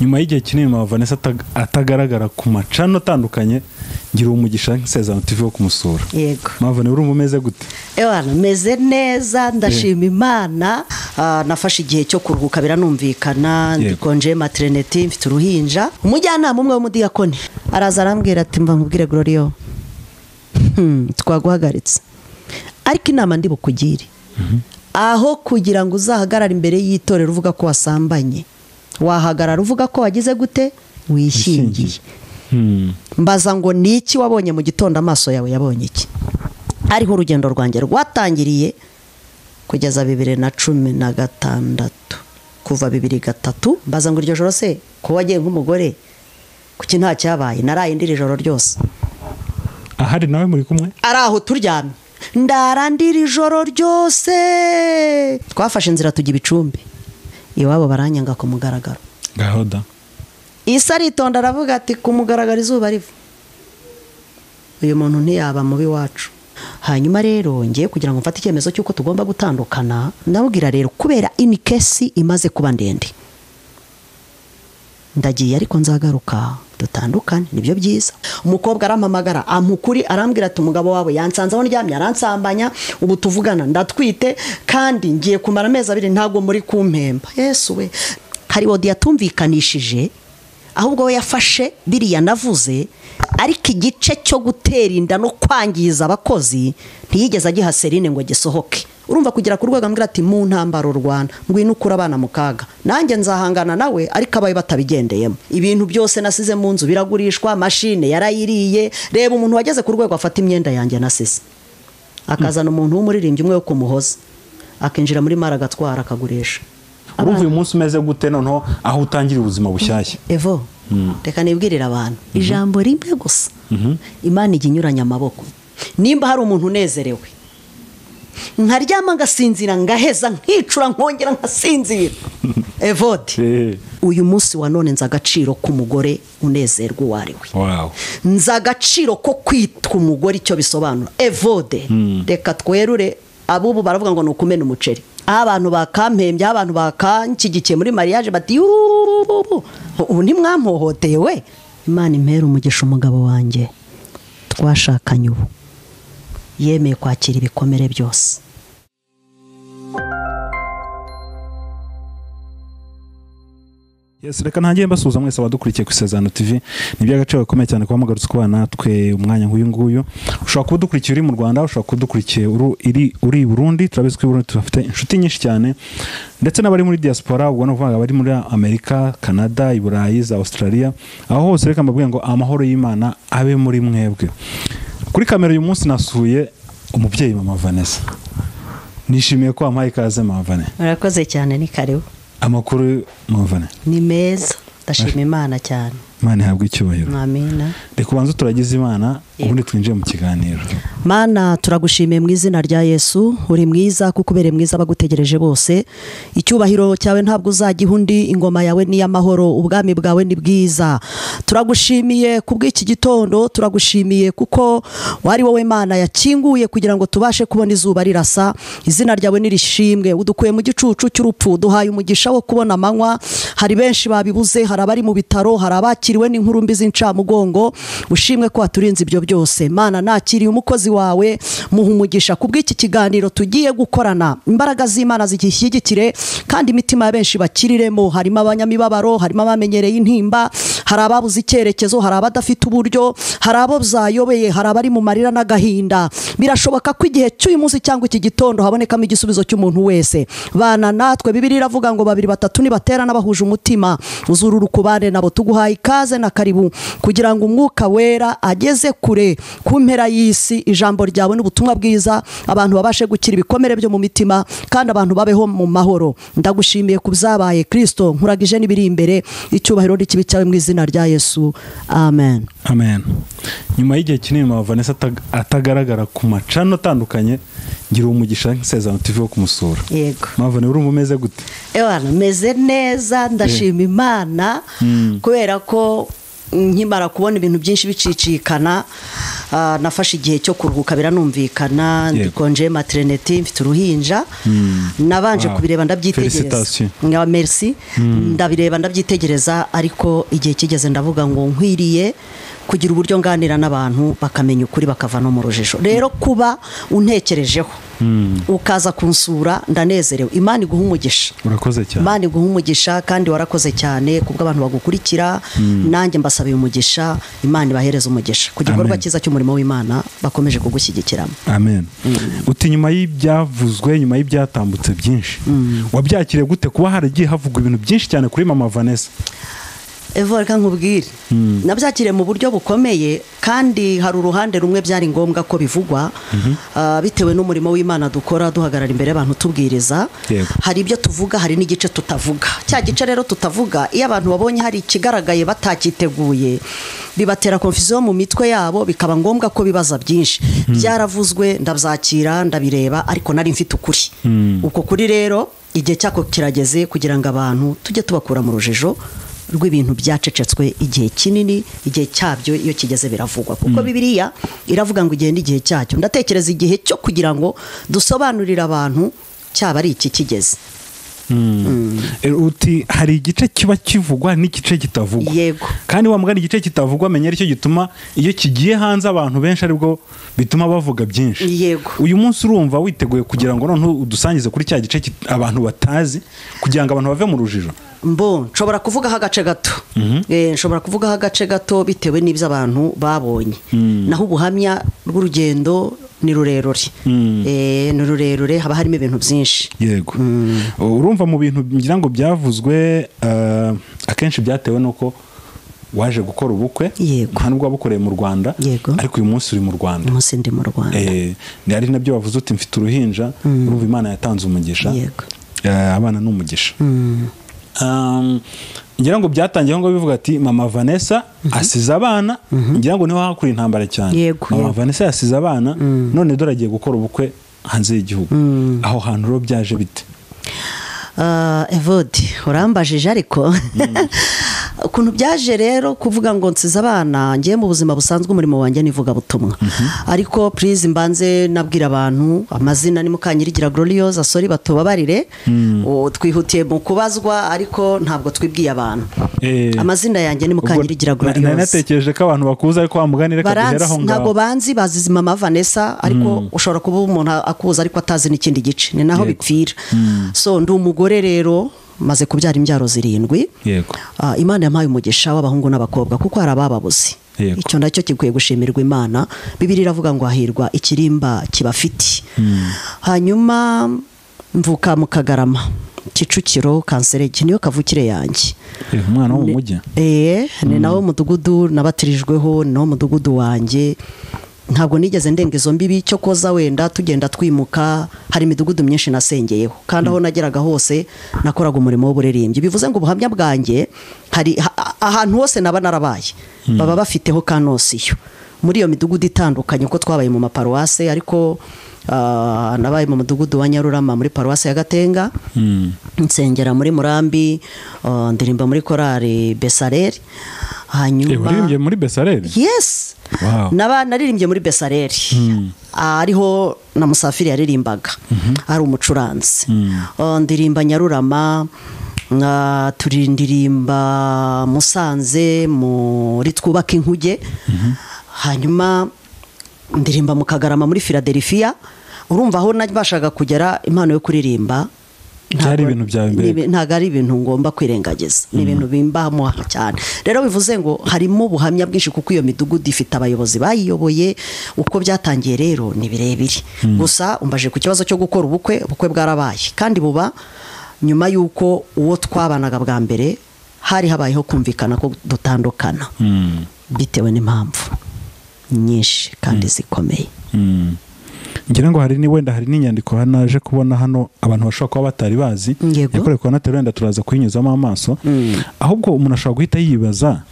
nyuma y'igihe kinini mama vanessa atag- atagaragara ku macano atandukanye ngira umugisha nk'isezerano tv wo kumusura yego mama vanessa uri umeze gute ewana meze neza ndashima imana Ah, nafashe igihe cyo kuruhuka Yego. biranumvikana ndikonje materineti mfite uruhinja umujyanama umwe w'umudiyakoni araza arambwira ati mva nkubwire gloriyo Hmm, twaguhagaritse ariko inama ndi bukugire aho kugira ngo uzahagarare imbere y'itorero uvuga ko wasambanye wahagarara uvuga ko wagize gute wishingiye Hmm. mbaza ngo ni iki wabonye mu gitondo amaso yawe yabonye iki ariho urugendo rwanjye rwatangiriye kugeza bibiri na cumi na gatandatu kuva bibiri gatatu mbaza ngo iryo joro se kuba wagiye nk'umugore kuki nta cyabaye naraye ndiri ijoro ryose ahari nawe muri kumwe ari aho turyamye ndara ndiri ijoro ryose twafashe inzira tujya ibicumbi iwabo baranyanga ku mugaragaro ngaho da isi aritonda aravuga ati kumugaragara izuba riva uyu muntu ntiyaba mubi wacu hanyuma rero ngiye kugira ngo mfate icyemezo cy'uko tugomba gutandukana ndabwira rero kubera inikesi imaze kuba ndende ndagiye ariko nzagaruka dutandukane nibyo byiza umukobwa arampamagara amukuri arambwira ati umugabo wawe yansanze aho ndyamye aransambanya ubu tuvugana ndatwite kandi ngiye kumara amezi abiri ntabwo muri kumpemba yesu we hari wodi yatumvikanishije ahubwo we yafashe biriya navuze ariko igice cyo gutera inda no kwangiza abakozi ntiyigeze agiha serine ngo gisohoke urumva kugera ku rwego ambwira ati mu ntambaro rwanda ngwino ukure abana mu kaga nanjye nzahangana nawe ariko abawe batabigendeyemo ibintu byose nasize mu nzu biragurishwa mashine yarayiriye reba umuntu wageze ku rwego afata imyenda yanjye nasize akazana umuntu w'umuririmbyi umwe wo kumuhoza akinjira muri mara agatwara akagurisha urumva uyu munsi umeze gute noneho aho utangira ubuzima bushyashya evo reka nibwirire abantu ijambo rimwe gusa imana ijya inyuranya amaboko nimba hari umuntu unezerewe nkaryama ngasinzira ngaheza nkicura nkongera nkasinzira evodi Eh, uyu munsi wa none nzi agaciro k'umugore unezerwa uwo ari we wow. nzi agaciro ko kwitwa umugore icyo bisobanura evode reka twerure abubu baravuga ngo ni ukumena umuceri aho abantu bakampembye aho abantu bakanshyigikiye muri mariage bati "Yururururururururururururururururururururururururururururururururururururururuwe ubu ntimwampohoteye we imana impera umugisha umugabo wanjye twashakanye ubu yemeye kwakira ibikomere byose Yes, reka ntangiye mbasuhuza mwese abadukurikiye ku isezerano tv ni iby'agaciro gakomeye cyane kuba mugarutse kuba natwe umwanya nk'uyu nguyu ushobora kuba udukurikiye uri mu rwanda ushobora kuba udukurikiye uru- iri- uri i burundi turabizi ko i burundi tuhafite inshuti nyinshi cyane ndetse n'abari muri diaspora ubwo ni ukuvuga abari muri amerika canada i burayi za australia aho hose reka mbabwire ngo amahoro y'imana abe muri mwebwe kuri kamera uyu munsi nasuye umubyeyi mama vanessa nishimiye ko wampaye ikaze mama vanessa murakoze cyane ni karibu amakuru mama vanessa ni meza ndashima imana cyane imana ihabwa icyubahiro mwamina reka ubanze turagize imana ubundi twinjiye mu kiganiro mana turagushimiye mu izina rya yesu uri mwiza kuko ubereye mwiza abagutegereje bose icyubahiro cyawe ntabwo uzagiha undi ingoma yawe ni iy'amahoro ubwami bwawe ni bwiza turagushimiye ku bw'iki gitondo turagushimiye kuko wari wowe mana yakinguye kugira ngo tubashe kubona izuba rirasa izina ryawe nirishimwe udukuye mu gicucu cy'urupfu duhaye umugisha wo kubona amanywa hari benshi babibuze hari abari mu bitaro hari abakiriwe n'inkuru mbi z'incamugongo ushimwe ko waturinze ibyo byose mana nakiriye umukozi wawe muha umugisha ku bw'iki kiganiro tugiye gukorana imbaraga z'imana zigishyigikire kandi imitima ya benshi bakiriremo harimo abanyamibabaro harimo abamenyereye intimba hari ababuze icyerekezo hari abadafite uburyo hari abo byayobeye hari abari mu marira n'agahinda birashoboka ko igihe cy'uyu munsi cyangwa iki gitondo habonekamo igisubizo cy'umuntu wese bana natwe bibiri iravuga ngo babiri batatu nibaterana bahuje umutima uzurura ukubane nabo tuguhaye ikaze na karibu kugira ngo umwuka wera ageze kure ku mpera y'isi ijambo ryawe n'ubutumwa bwiza abantu babashe gukira ibikomere byo mu mitima kandi abantu babeho mu mahoro ndagushimiye ku byabaye kirisito nkuragije n'ibiri imbere icyubahiro n'ikibi cyawe mu izina rya yesu amen amen nyuma y'igihe kinini mama vanessa atag- atagaragara ku macano atandukanye ngira umugisha nk'isezerano tv wo kumusura yego mama vanessa urumva umeze gute ewana meze neza ndashima imana kubera ko nkimara kubona ibintu byinshi bicicikana ah, nafashe igihe cyo kuruhuka biranumvikana Yego. ndikonje materineti mfite uruhinja nabanje Wow. kubireba ndabyitegereza Félicitations. nga merci ndabireba ndabyitegereza ariko igihe kigeze ndavuga ngo nkwiriye kugira uburyo nganira n'abantu bakamenya ukuri bakava no mu rujijo rero kuba untekerejeho ukaza kunsura ndanezerewe imana iguha umugisha urakoze cyane imana iguha umugisha kandi warakoze cyane ku bw'abantu bagukurikira nanjye mbasabiye umugisha imana ibahereze umugisha ku gikorwa Amen. cyiza cy'umurimo w'imana bakomeje kugushyigikiramo amen uti nyuma y'ibyavuzwe nyuma y'ibyatambutse byinshi wabyakiriye gute kuba haragiye havugwa ibintu byinshi cyane kuri mama vanessa evo reka nkubwire nabyakiriye mu buryo bukomeye kandi hari uruhande rumwe byari ngombwa ko bivugwa ah, bitewe n'umurimo w'imana dukora duhagarara imbere y'abantu tubwiriza Yego. hari ibyo tuvuga hari n'igice tutavuga cya gice rero tutavuga iyo abantu babonye hari ikigaragaye batakiteguye bibatera konfusiyo mu mitwe yabo bikaba ngombwa ko bibaza byinshi byaravuzwe ndabyakira ndabireba ariko nari mfite ukuri uko kuri rero igihe cyako kirageze kugira ngo abantu tujye tubakura mu rujijo rw'ibintu byacecetswe igihe kinini igihe cyabyo iyo kigeze biravugwa kuko bibiliya iravuga ngo igihe n'igihe cyacyo ndatekereza igihe cyo kugira ngo dusobanurire abantu cyaba ari iki kigeze Eh, uti hari igice kiba kivugwa n'igice kitavugwa Yego. kandi wa mugani igice kitavugwa menya aricyo gituma iyo kigiye hanze abantu benshi aribwo bituma bavuga byinshi Yego. uyu munsi urumva witeguye kugira ngo noneho udusangize kuri cya gice kit- abantu batazi kugira ngo abantu bave mu rujijo mbo nshobora kuvugaho agace gato Eh, nshobora kuvugaho agace gato bitewe n'ibyo abantu babonye naho ubuhamya bw'urugendo ni rurerure Eh, ni rurerure haba harimo ibintu byinshi yego urumva mu bintu ngira ngo byavuzwe eh, akenshi byatewe n'uko waje gukora ubukwe Yego. nta nubwo wabukoreye mu rwanda Yego. ariko uyu munsi uri mu rwanda umunsi ndi mu rwanda Eh, ni ari nabyo wavuze uti mfite uruhinja urumva imana yatanze umugisha Yego. Eh, abana ni umugisha Um, ngira ngo byatangiye aho ngaho bivuga ati mama vanessa asize abana ngira ngo niho hakura intambara cyane Yego, mama yego. vanessa yasize abana none dore agiye gukora ubukwe hanze y'igihugu aho hantu rero byaje bite Ah, evodi urambajije ariko ukuntu byaje rero kuvuga ngo nsize abana ngiye mu buzima busanzwe umurimo wanjye n'ivugabutumwa ariko purize mbanze nabwira abantu amazina ni mukanyirigira gloriose asori batubabarire O, twihutiye mu kubazwa ariko ntabwo twibwiye abantu Eh, amazina yanjye ni ubwo mukanyirigira na- nari gloriose natekereje ko abantu bakuza ariko wamuganire baranzi akaduhera aho ngaho ntabwo banzi bazi mama vanessa ariko ushobora kuba umuntu akuza ariko atazi n'ikindi gice ni naho Yego. bipfira so ndi umugore rero maze kubyara imbyaro zirindwi yego Ah, imana yampaye umugisha w'abahungu n'abakobwa kuko hari abababuze Yego. icyo nacyo gikwiye gushimirwa imana bibiri iravuga ngo hahirwa ikirimba kibafite hanyuma mvuka mu kagarama kicukiro kanserege niyo kavukire yanjye Eh, umwana wo mu mujyi Ee, ni nawo mudugudu nabatirijweho ni nawo mudugudu wanjye ntabwo nigeze ndenga izo mbibi cyo koza wenda tugenda twimuka hari imidugudu myinshi nasengeyeho kandi aho nageraga hose nakoraga umurimo w'uburirimbyi bivuze ngo ubuhamya bwanjye hari ha- ahantu hose naba narabaye baba bafiteho kanosiyo muri iyo midugudu itandukanye uko twabaye mu maparuwase ariko ah, nabaye mu mudugudu wa nyarurama muri paruwase ya gatenga nsengera muri murambi ah, ndirimba muri korari besareri Eh, waririmbye hanyuma muri besareri yes Wow. naba naririmbye muri besareri Ah, ariho na musafiri yaririmbaga ari umucuranzi Ah, ndirimba nyarurama ah, turindirimba musanze muri twubaka inkuge hanyuma ndirimba mu kagarama muri filadelifiya urumva aho nabashaga kugera impano yo kuririmba Byari ntabwo- ibintu byawe mbere. ni ibi- ntabwo ari ibintu ngomba kwirengagiza ni ibintu bimbamo cyane rero bivuze ngo harimo ubuhamya bwinshi kuko iyo midugudu ifite abayobozi bayiyoboye uko byatangiye rero ni birebire gusa umbaje ku kibazo cyo gukora ubukwe ubukwe bwarabaye kandi buba nyuma y'uko uwo twabanaga bwa mbere hari habayeho kumvikana ko dutandukana bitewe n'impamvu nyinshi kandi zikomeye Mm. ngira ngo hari ni wenda hari n'inyandiko hano naje kubona hano abantu bashobora kuba batari bazi Yego. yakorewe kwa natera wenda turaza kuyinyuzamo amaso ahubwo umuntu ashobora guhita yibaza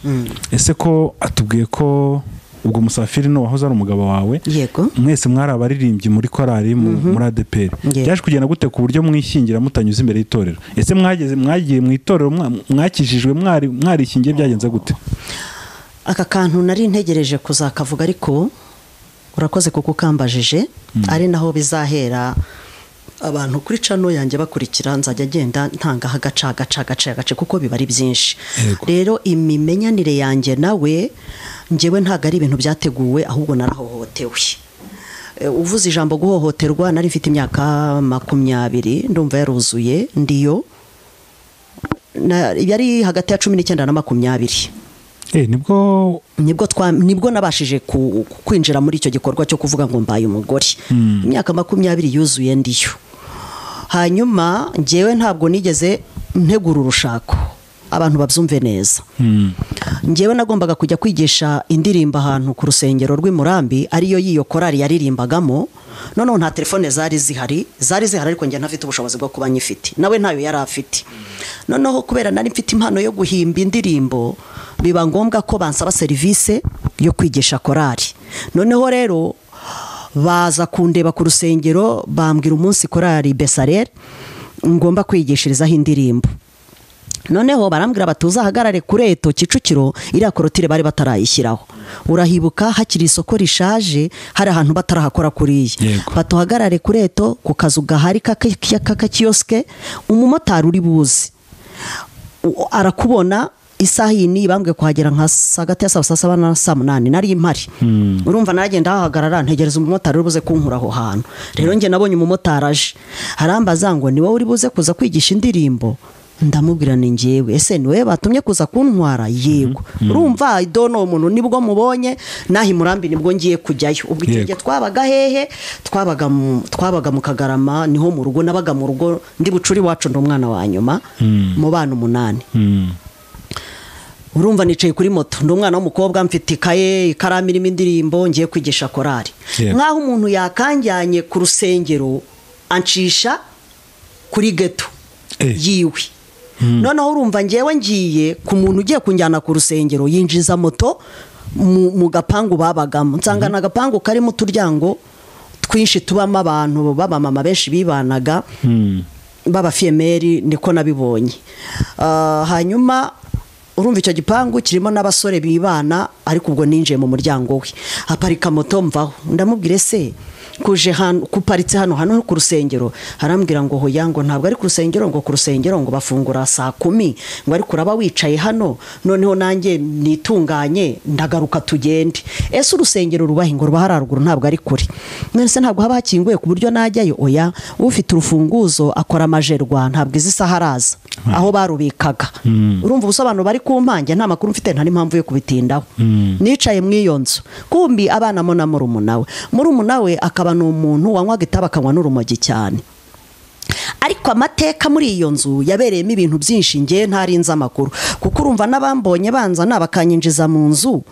ese ko atubwiye ko ubwo musafiri ni uwahoze ari umugabo wawe yego mwese mwari abaririmbyi muri korari mu- muri adeperi Yego. byaje kugenda gute ku buryo mwishingira mutanyuze imbere y'itorero ese mwageze mwagiye mu itorero mwa- mwakijijwe mwari mwarishingiye byagenze gute aka kantu nari ntegereje kuzakavuga ariko urakoze kuko ukambajije ari naho bizahera abantu kuri cano yanjye bakurikira nzajya agenda ntangaho agaca agaca agaca agace kuko biba ari byinshi Yego. rero imimenyanire yanjye nawe ngewe ntabwo ari ibintu byateguwe ahubwo narahohotewe Eh, uvuze ijambo guhohoterwa nari mfite imyaka makumyabiri ndumva yaruzuye ndiyo Na- yari hagati ya cumi n'icyenda na makumyabiri Eh, nibwo nibwo twa nibwo nabashije ku- ku- kwinjira muri icyo gikorwa cyo kuvuga ngo mbaye umugore imyaka makumyabiri yuzuye ndiyo hanyuma ngewe ntabwo nigeze ntegura urushako abantu babyumve neza Mm. ngewe nagombaga kujya kwigisha indirimbo ahantu ku rusengero rw'imurambi ariyo y'iyo korari yaririmbagamo noneho nta telefone zari zihari zari zihari ariko njye ntafite ubushobozi bwo kuba nyifite nawe ntayo yari afite noneho kubera nari mfite impano yo guhimba indirimbo biba ngombwa ko bansaba serivisi yo kwigisha korari noneho rero baza kundeba ku rusengero bambwira umunsi korari besarere ngomba kwigishirizaho indirimbo noneho barambwira bati uzahagarare kuri eto kicukiro iriya korotire bari batarayishyiraho urahibuka hakiri isoko rishaje hari ahantu batarahakora kuriya Yego. bati uhagarare kuri eto ku kazu gahari k'aka- k'akakiyosike umumotari uri buzi U- arakubona isaha iyi niyi bambwiye kuhagera nka saa- hagati ya saa saa saba na saa munani nari mpari urumva naragenda hahagarara ntegereza umumotari uri buze kunkura aho hantu rero njye nabonye umumotari aje arambaza ngo ni wowe uri buze kuza kwigisha indirimbo ndamubwira ni njyewe ese ni wowe batumye kuza kuntwara yego urumva idono uwo muntu nibwo mubonye naho imurambi nibwo ngiye kujyayo ubwo icyo Yego. gihe twabaga hehe twabaga mu, twabaga mu kagarama niho mu rugo nabaga mu rugo ndi bucuri iwacu ndi umwana wa nyuma mu bana umunani Mm. urumva nicaye kuri moto ndi umwana w'umukobwa mfite ikaye ikaramu irimo indirimbo ngiye kwigisha korari Yego. nk'aho umuntu yakanjyanye ku rusengero ancisha kuri geto Eh. yiwe noneho urumva ngewe ngiye ku muntu ugiye kunjyana ku rusengero yinjiza moto mu, mu gapangu babagamo nsanga ni agapangu karimo uturyango twinshi tubamo abantu b'abamama benshi bibanaga Mm. b'abafiyemeri niko nabibonye Ah, hanyuma urumva icyo gipangu kirimo n'abasore bibana ariko ubwo ninjiye mu muryango we aparika moto mvaho ndamubwira ese kuje hano kuparitse hano hano ku rusengero arambwira ngo hoya ngo ntabwo ari ku rusengero ngo ku rusengero ngo bafungura saa kumi ngo ariko uraba wicaye hano noneho nanjye nitunganye ndagaruka tugende ese urusengero rubahe ngo ruba hari haruguru ntabwo ari kure none se ntabwo haba hakinguye ku buryo najyayo oya ufite urufunguzo akora amajerwa ntabwo izi saha araza aho barubikaga urumva ubusobanuro bari ku mpange nta makuru mfite nta n'impamvu yo kubitindaho nicaye muri iyo nzu kumbi abanamo na murumuna we murumuna we akaba ni umuntu wanywaga itabi akanywa n'urumogi cyane ariko amateka muri iyo nzu yabereyemo ibintu byinshi ngewe ntarinze amakuru kuko urumva n'abambonye banza n'abakanyinjiza mu nzu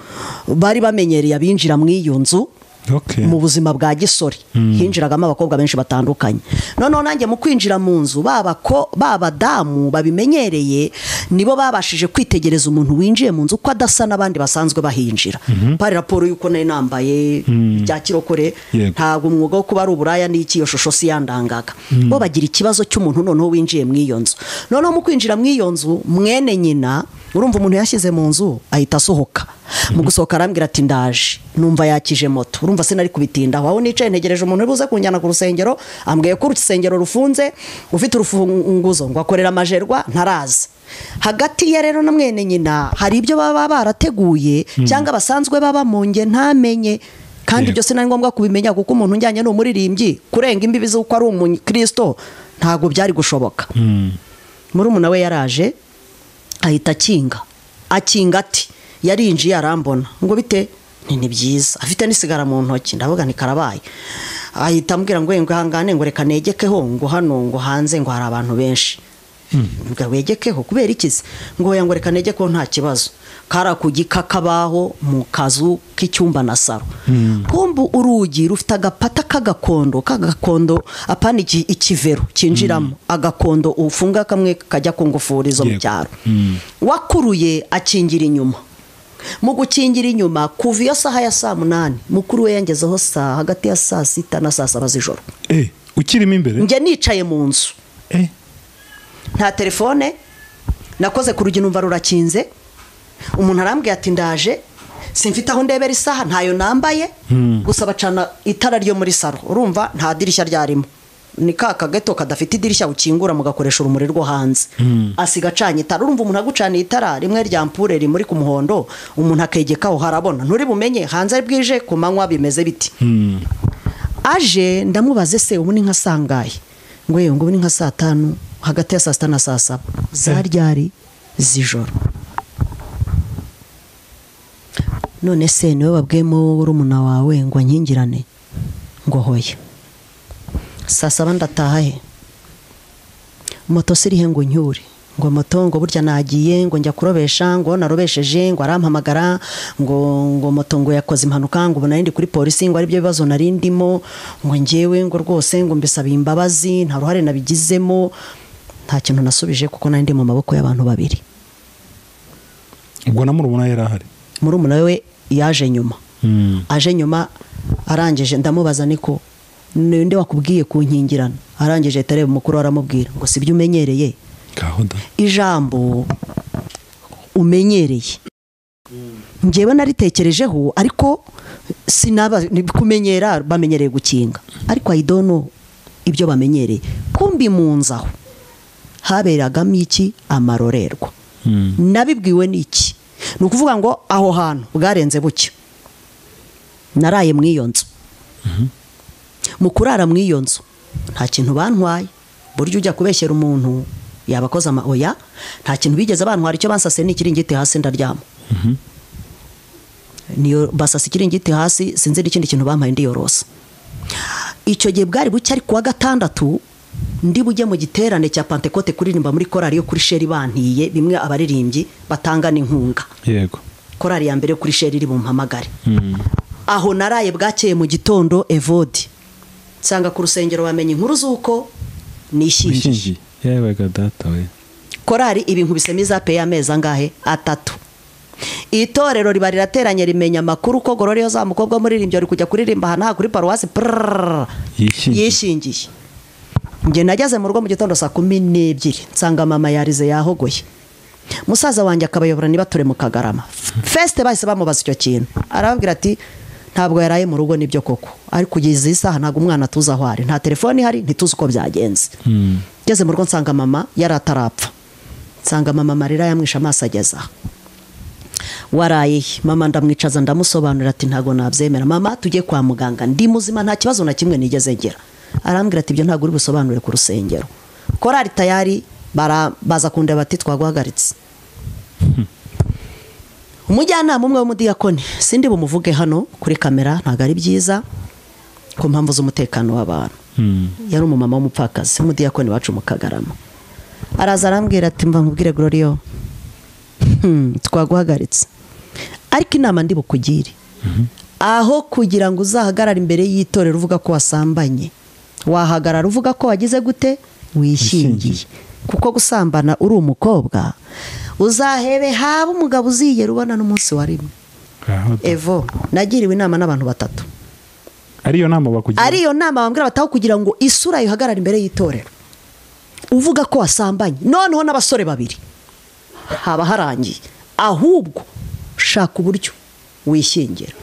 bari bamenyereye abinjira muri iyo nzu Okay. mu buzima bwa gisore hinjiragamo abakobwa benshi batandukanye noneho nanjye mu kwinjira mu nzu babako babadamu babimenyereye nibo babashije kwitegereza umuntu winjiye mu nzu ko adasa n'abandi basanzwe bahinjira pari raporo y'uko nari nambaye bya kirokore Yego. ntabwo umwuga wo kuba ari uburaya n'iki iyo shusho si yandangaga bo bagira ikibazo cy'umuntu noneho winjiye mu iyo nzu noneho mu kwinjira mu iyo nzu mwene nyina urumva umuntu yashyize mu nzu ahita asohoka mu gusohoka arambwira ati ndaje numva yakije moto urumva sinari kubitindaho aho nicaye ntegereje umuntu uri buze kunjyana ku rusengero ambwiye ko urusengero rufunze ufite urufunguzo ngo akorera amajerwa ntaraza hagati ye rero na mwene nyina hari ibyo baba barateguye cyangwa basanzwe baba mu nge ntamenye kandi Yego. ibyo sinari ngombwa kubimenya kuko umuntu unjyanye ni umuririmbyi kurenga imbibi z'uko ari umukristo ntabwo byari gushoboka Mm. murumuna we yaraje ahita akinga akinga ati yarinjiye arambona ngo bite Nti, ni byiza afite n'isigara mu ntoki ndavuga ni karabaye ahita ambwira ngo ngo ihangane ngo reka negekeho ngo hano ngo hanze ngo hari abantu benshi ngo wegekeho kubera ikizi ngo oya ngo reka negekeho nta kibazo kara ku gikakabaho mu kazu k'icyumba na saro kumbu urugi rufite agapata k'agakondo k'agakondo apana iki- ikivero cyinjiramo agakondo ufunga kamwe kajya ku ngufuri zo mu Yego. cyaro wakuruye akingira inyuma mu gukingira inyuma kuva iyo saha ya saa munani mukuru we yangezeho saa hagati ya saa sita na saa saba z'ijoro Eh, ukirimo imbere? njye nicaye mu nzu Eh. nta telefone nakoze ku rugi numva rurakinze umuntu arambwiye ati ndaje simfite aho ndebera isaha ntayo nambaye gusa bacana itara ryo muri saro urumva nta dirishya ryarimo ni ka kageto kadafite idirishya ukingura mugakoresha urumuri rwo hanze asiga acanye itara urumva umuntu agucaniye itara rimwe rya mpure rimuri ku muhondo umuntu akegekaho harabona nturi bumenye hanze ari bwije ku manywa bimeze biti aje ndamubaze se ubu ni nka sangahe ngo yewe ngo ubu ni nka saa tanu hagati ya saa sita na saa saba za ryari z'ijoro none se niwe wabwemo urumuna wawe ngo ankingirane ngo hoya saa saba ndataha he moto sirihe ngo nyure ngo moto ngo burya nagiye ngo njya kurobesha ngo narobesheje ngo arampamagara ngo ngo moto ngo yakoze impanuka ngo ubu nari ndi kuri polisi ngo aribyo bibazo nari ndimo ngo ngewe ngo rwose ngo mbisabiye imbabazi nta ruhare nabigizemo nta kintu nasubije kuko nari ndi mu maboko y'abantu babiri ubwo na murumuna yari ahari murumuna we yaje nyuma aje nyuma arangije ndamubaza niko ninde wakubwiye kunkingirana arangije tareba umukuru we aramubwira ngo si byo umenyereye gahunda ijambo umenyereye ngewe naritekerejeho ariko sinaba kumenyera bamenyereye gukinga ariko ayidono ibyo bamenyereye kumbi mu nzaho haberagamo iki amarorerwa nabibwiwe n'iki ni ukuvuga ngo aho hantu bwarenze bucya naraye mu iyo nzu mu kurara mu iyo nzu nta kintu bantwaye burya ujya kubeshyera umuntu yabakoze ama oya nta kintu bigeze bantwara icyo basase ni ikiringiti hasi ndaryama niyo basasa ikiringiti hasi sinzi n'ikindi kintu bampaye ndiyorosa icyo gihe bwari buke ari kuwa gatandatu ndi bujye mu giterane cya pantekote kuririmba muri korari yo kuri sheri bantiye bimwe abaririmbyi batanga n'inkunga yego korari ya mbere yo kuri sheri iri bumpamagare aho naraye bwakeye mu gitondo evodi nsanga ku rusengero bamenya inkuru z'uko nishyingiye wishingiye yewe ga data we korari ibintu bisema izapeye amezi angahe atatu itorero riba rirateranye rimenya amakuru ko gororiyo za mukobwa w'umuririmbyi ari kujya kuririmba ahantu aha kuri paruwasi prrrr, Yishingiye. yishingiye njye nageze mu rugo mu gitondo saa kumi n'ebyiri nsanga mama yarize yahogoye musaza wanjye akabayobora niba ture mu kagarama fesite bahise bamubaza icyo kintu arababwira ati ntabwo yaraye mu rugo nibyo koko ariko kugeza iyi saha ntabwo umwana tuzi aho ari nta telefone ihari ntituzi uko byagenze ngeze mu rugo nsanga mama yari atarapfa nsanga mama amarira yamwishe amaso ageze aha waraye he? mama ndamwicaza ndamusobanurira ati ntabwo nabyemera mama tujye kwa muganga ndi muzima nta kibazo na kimwe nigeze ngira arambwira ati ibyo ntabwo uri busobanure ku rusengero korari tayari bara- baza kundeba bati twaguhagaritse umujyanama umwe w'umudiyakoni sindi bumuvuge hano kuri kamera ntabwo ari byiza ku mpamvu z'umutekano w'abantu yari umumama w'umupfakazi w'umudiyakoni wacu mu kagarama araza arambwira ati mva nkubwire gororiyo twaguhagaritse ariko inama ndi bukugire aho kugira ngo uzahagarare imbere y'itorero uvuga ko wasambanye wahagarara uvuga ko wagize gute wishingiye kuko gusambana uri umukobwa uzahebe haba umugabo uzigera ubona n'umunsi wa rimwe gahunda evo nagiriwe inama n'abantu batatu ariyo nama bakugira ari iyo nama bambwira bataho kugira ngo isura yihagarare imbere y'itorero uvuga ko wasambanye noneho n'abasore babiri haba harangiye ahubwo shaka uburyo wishingira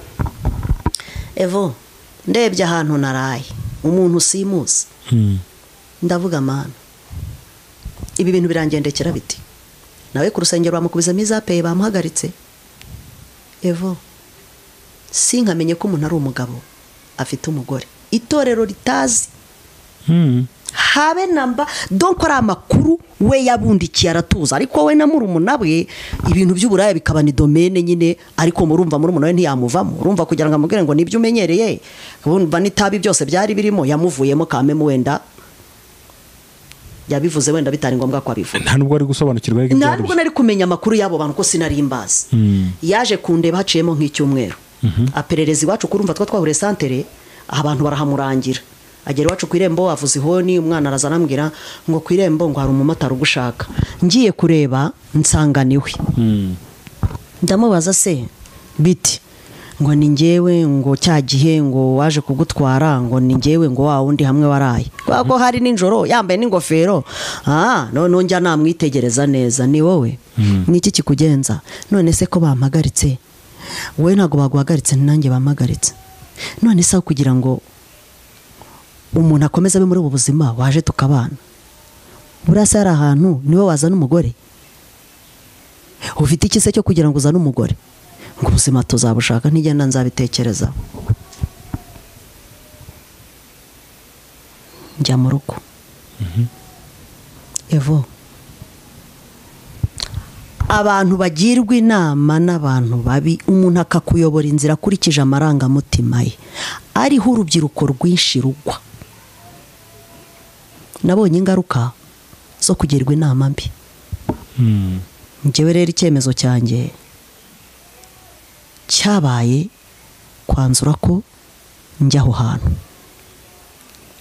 evo ndebye ahantu naraye umuntu usimuzi Hmm. ndavuga mana ibi bintu birangendekera biti nawe ku rusengero bamukubizamo izapeye bamuhagaritse evo si nkamenye ko umuntu ari umugabo afite umugore itorero ritazi Hmm. habe namba donko ari amakuru we yabundikiye aratuza ariko we na murumuna we ibintu by'uburaya bikaba ni domene nyine ariko murumva murumuna we ntiyamuvamo urumva kugira ngo amubwire ngo nibyo umenyereye urumva n'itabi byose byari birimo yamuvuyemo kamemu wenda yabivuze wenda bitari ngombwa ko abivuga nta nubwo ari gusobanukirwa ariko ibyo ntabwo nari kumenya amakuru y'abo bantu ko sinari imbazi Mm. yaje kundeba haciyemo nk'icyumweru aperereza iwacu kurumva twa twahuriye santere abantu barahamurangira agera iwacu ku irembo avuza ihoni umwana araza arambwira ngo ku irembo ngo hari umumotari ugushaka ngiye kureba nsanga niwe Hmm. ndamubaza se biti ngo ni ngewe ngo cya gihe ngo waje kugutwara ngo ni ngewe ngo wa wundi hamwe waraye kubera ko hari nijoro yambaye n'ingofero ah noneho njya namwitegereza neza ni wowe ni iki kikugenza none se ko bampagaritse wowe ntabwo baguhagaritse nanjye bampagaritse none se aho kugira ngo umuntu akomeze abe muri ubu buzima waje tukabana buriya se hari ahantu niwe wazana umugore ufite ikise cyo kugira ngo uzane umugore ngo ubuzima tuzabushaka ntigenda nzabitekereza njya mu rugo evo abantu bagirwa inama n'abantu babi umuntu akakuyobora inzira akurikije amarangamutima ye ariho urubyiruko rwinshi rugwa nabonye ingaruka zo kugirwa inama mbi njyewe rero icyemezo cyanjye cyabaye kwanzura ko njya aho hantu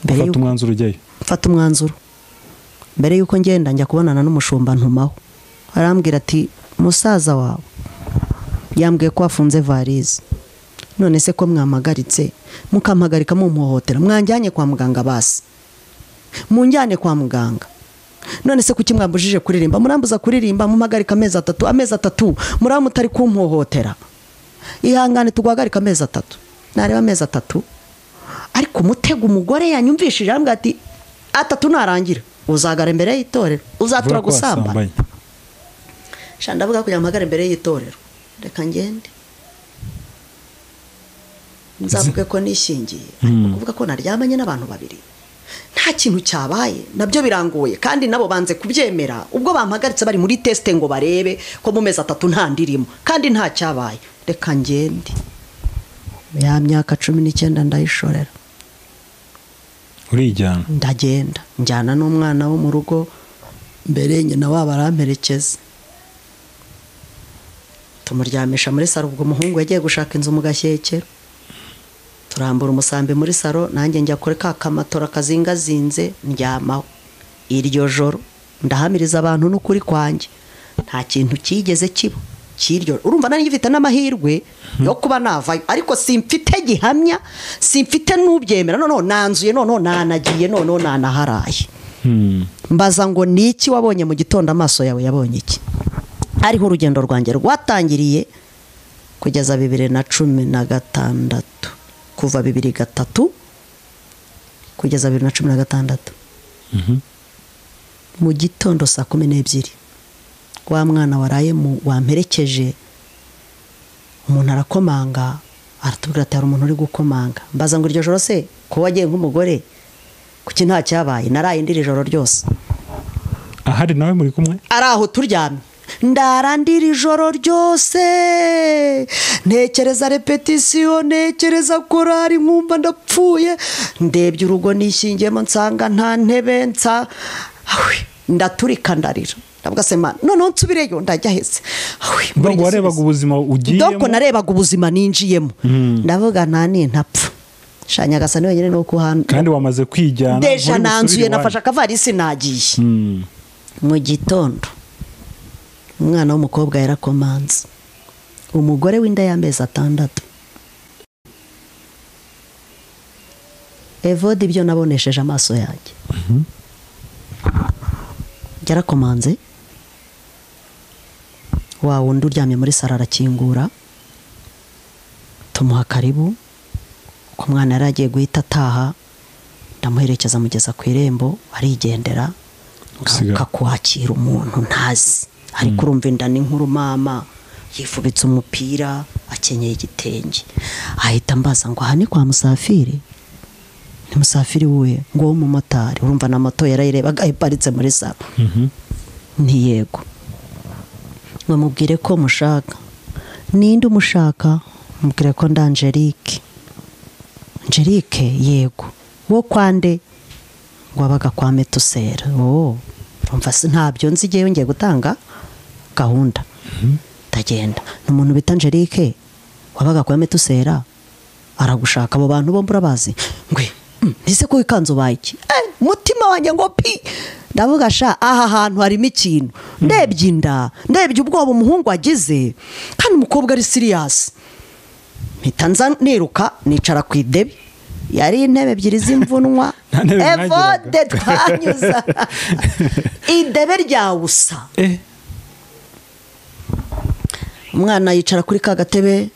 mbere ufata y'uko umwanzuro ujyayo mfata umwanzuro mbere y'uko ngenda njya kubonana n'umushumba ntumaho arambwira ati musaza wawe yambwiye ko wafunze varize none se ko mwampagaritse mukampagarika mumuhohotera mwanjyanye kwa muganga basi munjyane kwa muganga none se kuki mwambujije kuririmba murambuza kuririmba mumpagarika amezi atatu amezi atatu muraba mutari kumpohotera ihangane tuguhagarika amezi atatu nareba amezi atatu ariko umutego umugore yanyumvishije arambwira ati atatu narangira uzagara imbere y'itorero uzatura Uvuga ko gusambana wasambanye. sha ndavuga kugira ngo mpagare imbere y'itorero reka ngende nzavuge ko nishingiye ariko kuvuga ko naryamanye n'abantu babiri nta kintu cyabaye nabyo birangoye kandi nabo banze kubyemera ubwo bampagaritse bari muri tesite ngo barebe ko mu mezi atatu nta ndirimo kandi nta cyabaye reka ngende ya myaka cumi n'icyenda ndayishorera urijyana ndagenda njyana n'umwana wo mu rugo mbere nyina wabo aramperekeza tumuryamisha muri saro ubwo umuhungu yagiye gushaka inzu mu gashyekero turambura umusambi muri saro nanjye njya kuri ka kamatora kazingazinze ndyamaho iryo joro ndahamiriza abantu n'ukuri kwanjye nta kintu cyigeze kiba cy'iryo urumva nanjye mfite n'amahirwe yo kuba navayo ariko simfite gihamya simfite n'ubyemera noneho nanzuye noneho nanagiye noneho nanaharaye Hmm. mbaza ngo ni iki wabonye mu gitondo amaso yawe yabonye iki ariho urugendo rwanjye rwatangiriye kugeza bibiri na cumi na gatandatu kuva bibiri gatatu kugeza bibiri na cumi na gatandatu Mhm. mu gitondo saa kumi n'ebyiri wa mwana waraye mu wamperekeje umuntu arakomanga aratubwira ati hari umuntu uri gukomanga mbaza ngo iryo joro se ko wagiye nk'umugore kuki nta cyabaye naraye ndiri ijoro ryose ahari nawe muri kumwe ari aho turyamye ndarandira ijoro ryose ntekereza repetisiyo ntekereza korari nkumva ndapfuye ndebye urugo nishyingiyemo nsanga nta ntebe nsa Ahwi, ndaturika ndarira ndavuga se mana noneho nsubireyo ndajya hese Ahwi, mbura ubwo warebaga igisubizo. ubuzima doko ugiyemo narebaga ubuzima ninjiyemo ndavuga nta ntapfa nshya nyagasani wenyine ni uko uhanda kandi wamaze kwijyana deja nturi busubire nanzuye iwanyu. nafashe akavarisi nagiye Hmm. mu gitondo umwana w'umukobwa yarakomanze umugore w'inda y'amezi atandatu evode ibyo nabonesheje amaso yanjye yarakomanze wa wundi uryamye muri saro arakingura tumuha karibu ko umwana yari agiye guhita ataha ndamuherekeza amugeza ku irembo arigendera Usigaye. ngaruka kwakira umuntu ntazi ariko urumva inda ni nkuru mama yifubitse umupira akenyeye igitenge ahita ambaza ngo aha ni kwa musafiri ni musafiri we ngo w'umumotari urumva na moto yarayirebaga iparitse muri saro ntiyego ngo mubwire ko mushaka ninde umushaka mubwire ko nda angelique angelique yego wo kwande ngo wabaga kwa metusera oh urumva se ntabyo nzi igihe yongeye gutanga gahunda ndagenda ni umuntu bita angelique wabaga kwa metusera aragushaka abo bantu bombi urabazi ngwe "Mm, ese ko wikanze ubaye iki Eh, umutima wanjye ngo pi ndavuga sha aha hantu harimo ikintu ndebye inda ndebye ubwoba umuhungu agize kandi umukobwa ari siriyasi mpita nza niruka nicara ku idebe yari intebe ebyiri z'imvunwa Nta ntebe mwagiraga. evode twanyuza idebe ryawusa Eh, umwana yicara kuri ka gatebe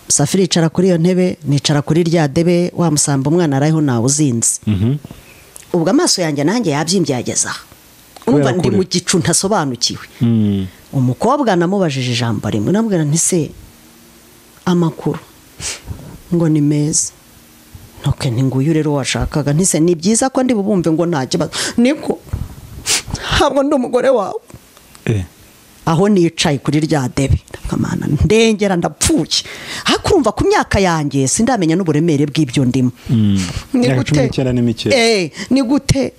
safiri yicara kuri iyo ntebe nicara kuri rya debe wamusamba umwana arayeho ntawe uzinze ubwo amaso yanjye nanjye yabyimbye yageze aha Kubera urumva ndi kure. mu gicu ntasobanukiwe Mm. umukobwa namubajije ijambo rimwe namubwira nti se amakuru ngo ni meza ntuke ni nguyu rero washakaga ntise ni byiza ko ndi bubumve ngo nta kibazo niko ntabwo ndi umugore wawe Eh. aho nicaye kuri rya debe ndakamana ndengera ndapfuye ariko urumva ku myaka yanjye sindamenya n'uburemere bw'ibyo ndimo Mm. ni Imyaka cumi gute n'icyenda ni mike. Eh, ni gute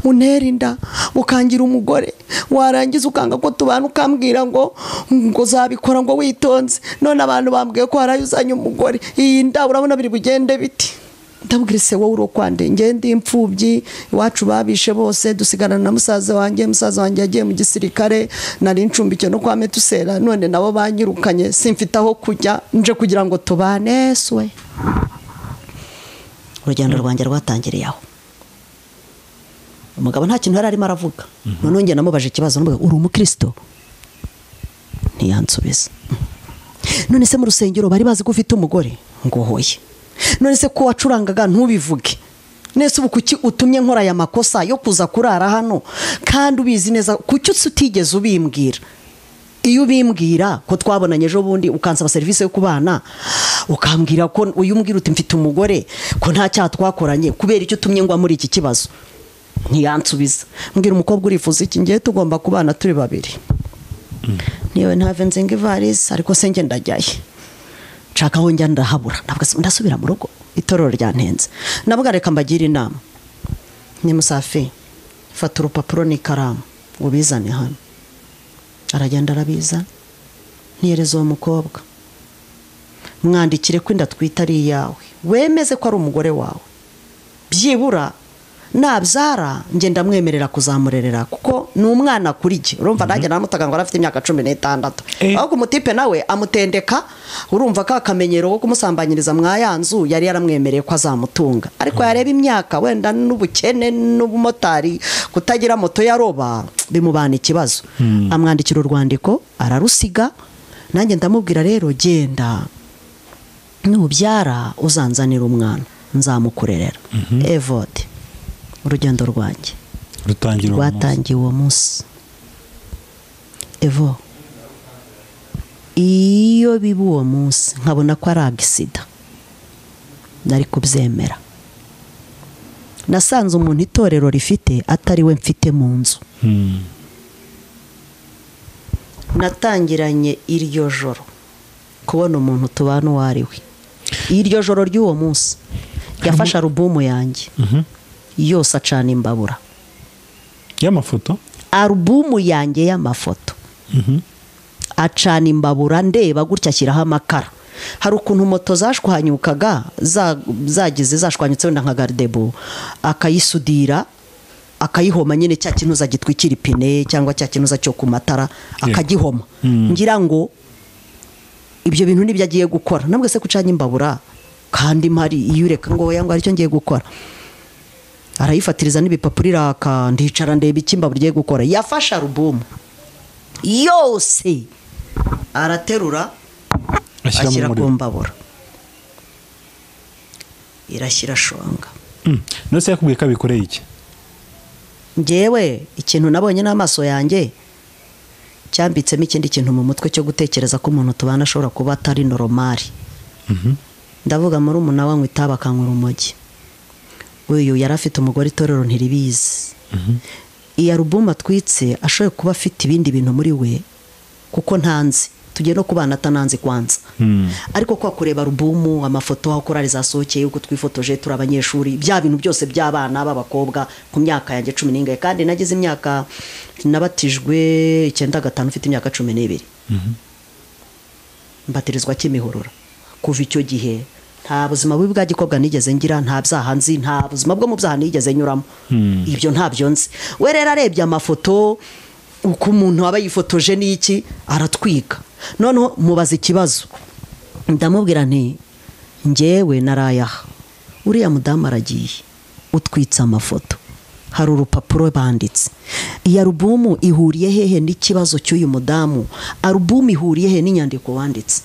untera inda ukangira umugore warangiza ukanga ko tubana ukambwira ngo ngo uzabikora ngo witonze none abantu bambwiye ko harayo uzanye umugore iyi nda urabona biri bugende biti ndabwira se wowe urokwande ngewe ndi imfubyi iwacu babishe bose dusigarana na musaza wanjye musaza wanjye yagiye mu gisirikare nari ncumbikiwe no kwa metusera none nabo banyirukanye simfite aho kujya nje kugira ngo tubane suwe urugendo rwanjye rwatangiriye aho umugabo nta kintu yari arimo aravuga noneho njye namubaje ikibazo namubaza, uri umukristo ntiyansubiza none se mu rusengero bari bazi ko ufite umugore ngo hoye none se ko wacurangaga ntubivuge nese ubu kuki utumye nkora aya makosa yo kuza kurara hano kandi ubizi neza kuki utigeze ubimbwira iyo ubimbwira ko twabonanye ejo bundi ukansaba serivisi yo kubana ukambwira ko uyu mbwira uti mfite umugore ko nta cyaha twakoranye kubera icyo utumye ngwa muri iki kibazo ntiyansubiza mbwira umukobwa urifuza iki ngiye tugomba kubana turi babiri niwe ntave nzinga ivarisi ariko se njye ndajyaye nshaka aho njya ndahabura ndavuga se ndasubira mu rugo itorero ryantenze ndavuga reka mbagire inama ni musafi fata urupapuro n'ikaramu ubizane hano aragenda arabiza ntihereza uwo mukobwa mwandikire ko inda twita ari iyawe wemeze ko ari umugore wawe byibura nabyara njye ndamwemerera kuzamurerera kuko ni umwana kuri jye urumva nanjye naramutaga ngo arafite imyaka cumi n'itandatu Eh. ahubwo umutipe nawe amutendeka urumva ka kamenyero ko kumusambanyiriza mwa ya nzu yari yaramwemereye ko azamutunga ariko yareba imyaka wenda n'ubukene n'ubumotari kutagira moto yaroba bimubana ikibazo amwandikira urwandiko ararusiga nanjye ndamubwira rero genda nubyara uzanzanira umwana nzamukurerera evode urugendo rwanjye Rutangira uwo munsi. rwatangiye uwo munsi evo iyo biba uwo munsi nkabona ko ari agisida nari kubyemera nasanze umuntu itorero rifite atari we mfite mu nzu Mm. natangiranye iryo joro kubona umuntu tubana uwo ari we iryo joro ry'uwo munsi yafashe alubumu yanjye Mhm. yose acana imbabura Y'amafoto. alubumu yanjye y'amafoto Mhm. acana imbabura ndeba gutya ashyiraho amakara hari ukuntu moto zashwanyukaga za- zagize zashwanyutse wenda nka garidebo akayisudira akayihoma nyine cya kinuza gitwikira ipine cyangwa cya kinuza cyo ku matara akagihoma Mm. ngira ngo ibyo bintu nibyo agiye gukora ntabwo se gucanya imbabura kandi mpari iyo ureka ngo oya ngo aricyo ngiye gukora arayifatiriza n'ibipapuro iraka ndicara ndeba iki imbabura igiye gukora yafashe alubumu yose araterura Ashyira mu ashyira ku muriro. mbabura irashyira shonga Mm. None se yakubwiye ko abikoreye iki? ngewe ikintu nabonye n'amaso yanjye cyambitsemo ikindi kintu mu mutwe cyo gutekereza ko umuntu tubana ashobora kuba atari noromari Mhm. ndavuga muri umunara wanywa itabi akanywa urumogi uyu yari afite umugore itorero ntiribizi iyi alubumu atwitse ashoboye kuba afite ibindi bintu muri we kuko ntanzi tugiye no kubana atananzi kwanza Mm. ariko kwa kureba alubumu amafoto aho korari zasohokeye uko twifotoje turi abanyeshuri bya bintu byose by'abana b'abakobwa ku myaka yanjye cumi n'ingahe kandi nagize imyaka nabatijwe icyenda gatanu mfite imyaka cumi n'ibiri mbatirizwa kimihurura kuva icyo gihe nta buzima bubi bwa gikobwa nigeze ngira nta byaha nzi nta buzima bwo mu byaha nigeze nyuramo ibyo ntabyo nzi we rero arebye amafoto uko umuntu aba yifotoje n'iki aratwika noneho mubaza ikibazo ndamubwira nti ngewe narayaha uriya mudamu aragiye utwitse amafoto hari urupapuro banditse iyi alubumu ihuriye hehe n'ikibazo cy'uyu mudamu alubumu ihuriye he n'inyandiko wanditse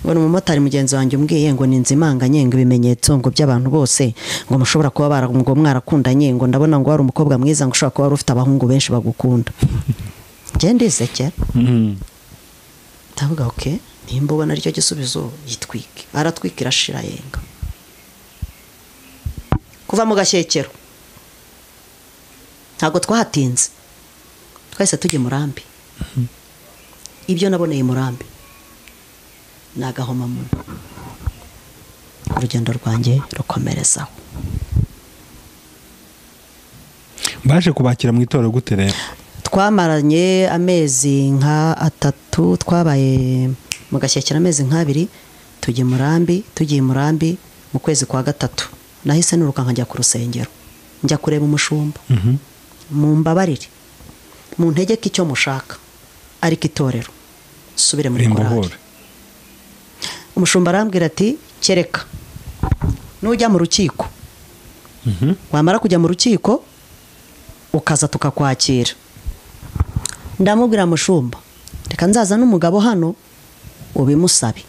ubona umumotari mugenzi wanjye umbwiye ngo ni nzimanganye ngo ibimenyetso ngo by'abantu bose ngo mushobora kuba bara- ngo mwarakundanye ngo ndabona ngo wari umukobwa mwiza ngo ushobora kuba wari ufite abahungu benshi bagukunda njye ndisekera Mhm. ndavuga oke nimba ubona aricyo gisubizo yitwike aratwika irashira yenga kuva mu gashyekero ntabwo twahatinze twahise tujya i murambi ibyo naboneye i murambi ni agahomamunwa urugendo rwanjye rukomerezaho baje kubakira mu itorero gute rero twamaranye amezi nka atatu twabaye mu gashyekera amezi nk'abiri tujya i murambi tugiye i murambi mu kwezi kwa gatatu nahise niruka nkajya ku rusengero njya kureba umushumba Mhm. mumbabarire mu ntege ko icyo mushaka ariko itorero subire muri korali rimbohore umushumba arambwira ati kereka nujya mu rukiko Mhm. wamara kujya mu rukiko ukaza tukakwakira ndamubwira mushumba reka nzaza n'umugabo hano ubimusabe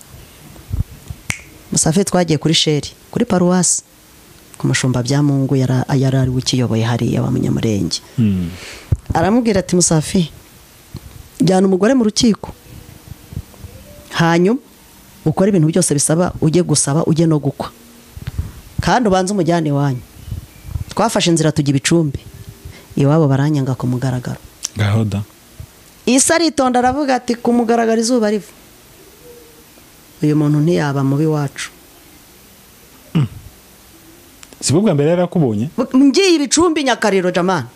musafe twagiye kuri sheri kuri paruwasi ku mushumba byamungu yara- yari ari we ukiyoboye hariya wa munyamurenge Mhm. aramubwira ati musafi jyana umugore mu rukiko hanyuma ukore ibintu byose bisaba ujye gusaba ujye no gukwa kandi ubanze umujyane iwanyu twafashe inzira tujya ibicumbi iwabo baranyanga ku mugaragaro ngaho da isi aritonda aravuga ati ku mugaragaro izuba riva uyu muntu ntiyaba mubi wacu si bwo bwa mbere yari akubonye ngiye ibicumbi nyakariro jamani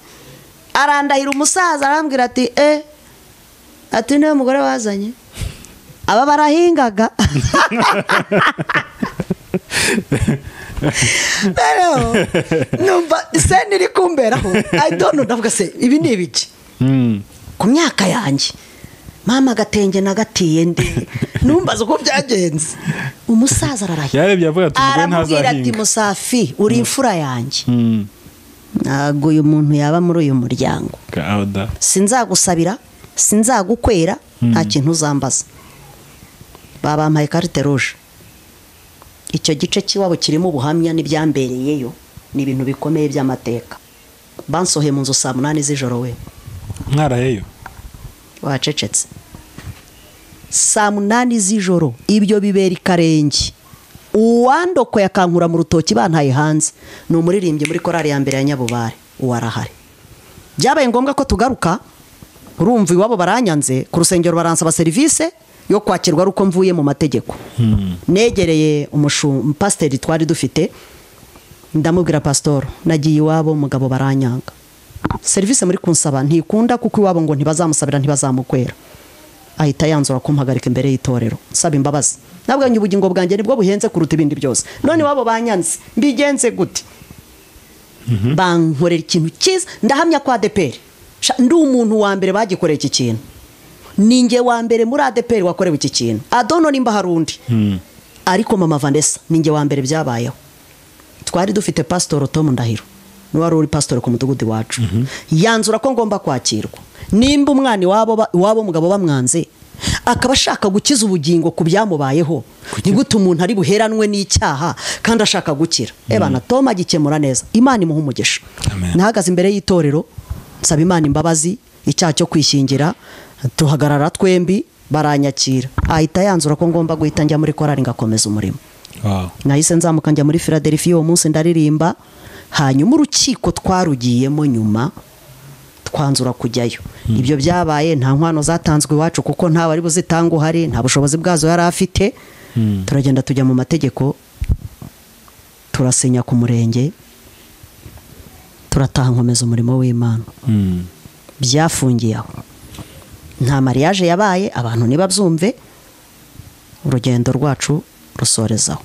arandahira umusaza arambwira ati e ati niwe mugore wazanye aba barahingaga rero numva seni iri kumberaho ayidono ndavuga se ibi ni ibiki Mhm. ku myaka yanjye mama agatenge nagatiye ndi numbaza uko byagenze umusaza ararahira yarebye avuga ati umugore aramubwira ati ntazahinga musafi uri imfura yanjye Mhm. ntabwo uyu muntu yaba muri uyu muryango ngaho da sinzagusabira sinzagukwera nta kintu uzambaza babampaye karite ruje icyo gice cy'iwabo kirimo ubuhamya n'ibyambereyeyo ni ibintu bikomeye by'amateka bansohoye mu nzu saa munani z'ijoro we mwaraheyo wacecetse saa munani z'ijoro ibyo bibera ikarenge uwandokoye akankura mu rutoki bantaye hanze ni umuririmbyi muri korari ya mbere ya nyabubare uwo arahari byabaye ngombwa ko tugaruka urumva iwabo baranyanze ku rusengero baransaba serivisi yo kwakirwa ari uko mvuye mu mategeko negereye umushu pasiteri twari dufite ndamubwira pasitoro nagiye iwabo umugabo baranyanga serivisi muri kunsaba ntikunda kuko iwabo ngo ntibazamusabira ntibazamukwera ahita yanzura kumpagarika imbere y'itorero nsaba imbabazi nabwanyu ubugingo bwanjye nibwo buhenze kuruta ibindi byose none iwabo banyanze mbigenze gute bankorera ikintu cyiza ndahamya ko adeperi Sha, ndi umuntu wa mbere bagikoreye iki kintu ni njye wa mbere muri adeperi wakorewe iki kintu adono nimba hari undi ariko mama vanessa ni njye wa mbere byabayeho twari dufite pasitoro tomu ndahiro niwe wari uri pasitoro ku mudugudu iwacu yanzura ko ngomba kwakirwa nimba umwana iwabo ba- iwabo umugabo bamwanze akaba ashaka gukiza ubugingo ku byamubayeho ni gute umuntu ari buheranwe n'icyaha kandi ashaka gukira ebana tom agikemura neza imana imuha umugisha Amen. nahagaze imbere y'itorero nsaba imana imbabazi icyaha cyo kwishingira tuhagarara twembi baranyakira ahita yanzura ko ngomba guhita njya muri korari ngakomeza umurimo Wow. nahise nzamuka njya muri philadelphia uwo munsi ndaririmba hanyuma urukiko twarugiyemo nyuma twanzura kujyayo ibyo byabaye nta nkwano zatanzwe iwacu kuko nta wari buzitanga uhari nta bushobozi bwazo yari afite turagenda tujya mu mategeko turasinya ku murenge turataha nkomeza umurimo w'imana Mhm. byafungiye aho nta mariage yabaye abantu ntibabyumve urugendo rwacu rusorezaho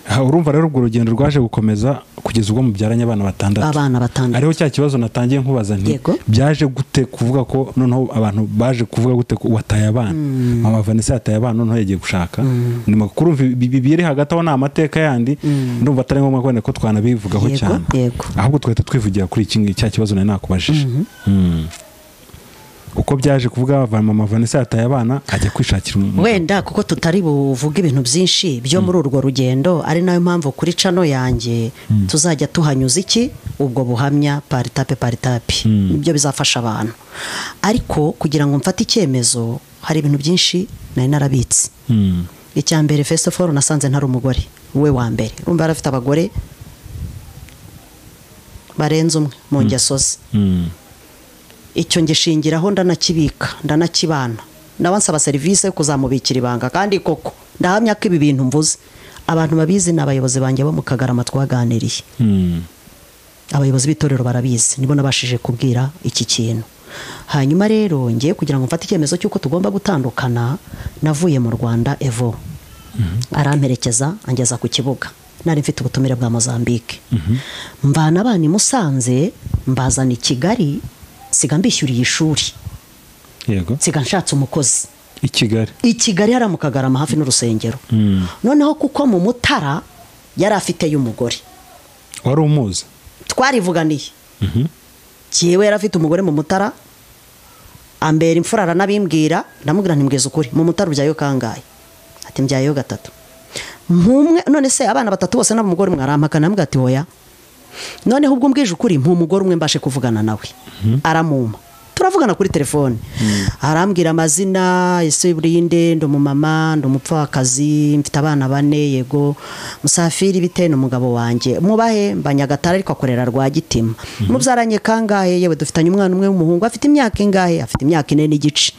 Aha, urumva rero urwo rugendo rwaje gukomeza kugeza ubwo mubyaranye abana batandatu abana batandatu ariho cya kibazo natangiye nkubaza nti Yego. byaje gute kuvuga ko noneho abantu baje kuvuga gute ko wataye abana mama vanessa yataye abana noneho yagiye gushaka ni makuru mvi- bi- bi- biri hagati aho ni amateka yandi ndumva atari ngombwa kwenda ko twanabivugaho Yego, cyane yego. ahubwo tugahita twivugira kuri iki ngiki, cya kibazo nari nakubajije Mm. uko byaje kuvuga mama vanessa yataye abana ajya kwishakira umugabo wenda kuko tutari buvuge ibintu byinshi byo muri urwo rugendo ari nayo mpamvu kuri cano yanjye tuzajya tuhanyuza iki ubwo buhamya paritape paritape nibyo bizafasha abantu ariko kugira ngo mfate icyemezo hari ibintu byinshi nari narabitse Mm. icya mbere first of all nasanze ntari umugore we wa mbere urumva yari afite abagore barenze umwe mu ngeso ze Mm. icyo ngishingiraho ndanakibika ndanakibana nawe ansaba serivisi yo kuzamubikira ibanga kandi koko ndahamya ko ibi bintu mvuze abantu babizi ni abayobozi banjye bo mu kagarama twaganiriye Mm. abayobozi b'itorero barabizi nibo nabashije kubwira iki kintu hanyuma rero ngiye kugira ngo mfate icyemezo cy'uko tugomba gutandukana navuye mu rwanda evo aramperekeza angeza ku kibuga nari mfite ubutumire bwa mozambique mvana abana i musanze mbazana i kigali siga mbishyuriye ishuri yego siga nshatse umukozi i kigali i kigali hariya mu kagarama hafi n'urusengero Mm. noneho kuko mu mutara yari afiteyo umugore wari umuzi twarivuganiye Mhm. yewe yari afite umugore mu mutara ambera imfura aranabimbwira ndamubwira ntimweze ukuri mu mutara ubyayeho kangahe ati mbyayeho gatatu mpumwe none se abana batatu bose n'umugore umwe arampakana arambwira ati hoya noneho ubwo umbwije ukuri mpumugore umwe mbashe kuvugana nawe aramumpa turavugana kuri telefone arambwira amazina ese burinde ndi umumama ndi umupfakazi mfite abana bane yego musafiri bite ni umugabo wanjye mubahe mba nyagatare ariko akorera rwagitima mubyaranye kangahe yewe dufitanye umwana umwe w'umuhungu afite imyaka ingahe afite imyaka ine n'igice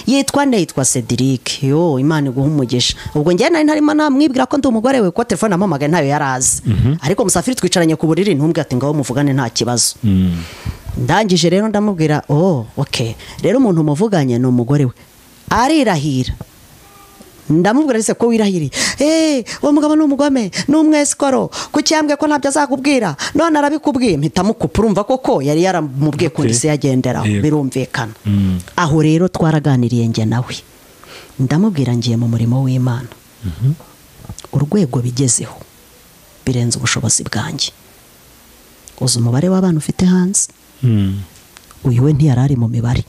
yitwa ne yitwa cedric yo imana iguha umugisha ubwo njyewe nari ntarimo namwibwira ko ndi umugore we kuko telefone namamagaye ntayo yari azi ariko musafiri twicaranye ku buriri ntumbwe ati ngaho muvugane nta kibazo Mm. ndangije rero ndamubwira oh ok rero umuntu muvuganye ni umugore we arirahira ndamubwira ese ko wirahiriye eee uwo mugabo ni umugome ni umwesikoro ku cyambwe ko ntabyo azakubwira none arabikubwiye mpita mukupfa urumva koko yari yaramubwiye Ok. kundi isi yagenderaho Yego. birumvikana Mm. aho rero twaraganiriye njye nawe ndamubwira ngiye mu murimo w'imana urwego bigezeho birenze ubushobozi bwanjye uzi umubare w'abana ufite hanze Mm. uyu we ntiyari ari mu mibare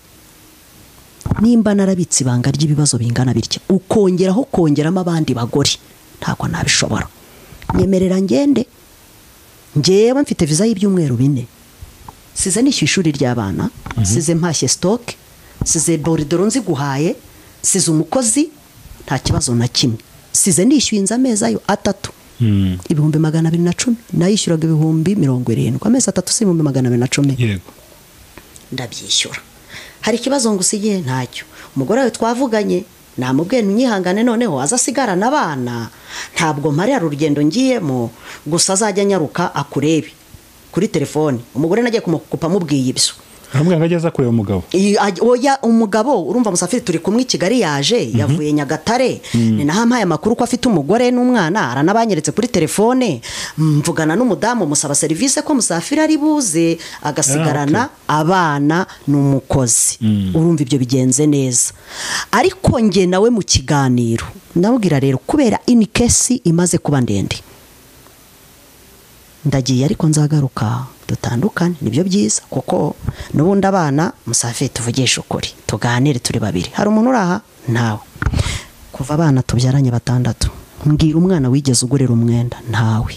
nimba narabitse ibanga ry'ibibazo bingana bitya ukongeraho kongeramo abandi bagore ntabwo nabishobora nyemerera ngende ngewe mfite viza y'ibyumweru bine size nishyuye ishuri ry'abana size mpashye sitoke size boridoro nziguhaye size umukozi nta kibazo na kimwe size nishyuye inzu amezi ayo atatu Mm. ibihumbi magana abiri na cumi nayishyuraga ibihumbi mirongo irindwi amezi atatu si ibihumbi magana abiri na cumi yego ndabyishyura hari ikibazo ngo usigiye ntacyo umugore wawe twavuganye namubwiye unyihangane noneho aza asigarana abana ntabwo mparira urugendo ngiyemo gusa azajya anyaruka akurebe kuri telefone umugore nagiye kumukupa amubwiye ibyo aramubwira ngo ajye aza kureba umugabo Iyi- aj- oya umugabo urumva musafiri turi kumwe i kigali yaje yavuye nyagatare ni naho ampaye amakuru ko afite umugore n'umwana aranabanyeretse kuri telefone mvugana n'umudamu musaba serivisi ko musafiri ari buze agasigarana abana n'umukozi urumva ibyo bigenze neza ariko nge nawe mu kiganiro ndamubwira rero kubera inikesi imaze kuba ndende ndagiye ariko nzagaruka dutandukane nibyo byiza kuko n'ubundi abana musafiri tuvugishe ukuri tuganire turi babiri hari umuntu uri aha ntawe kuva abana tubyaranye batandatu mbwira umwana wigeze ugurira umwenda ntawe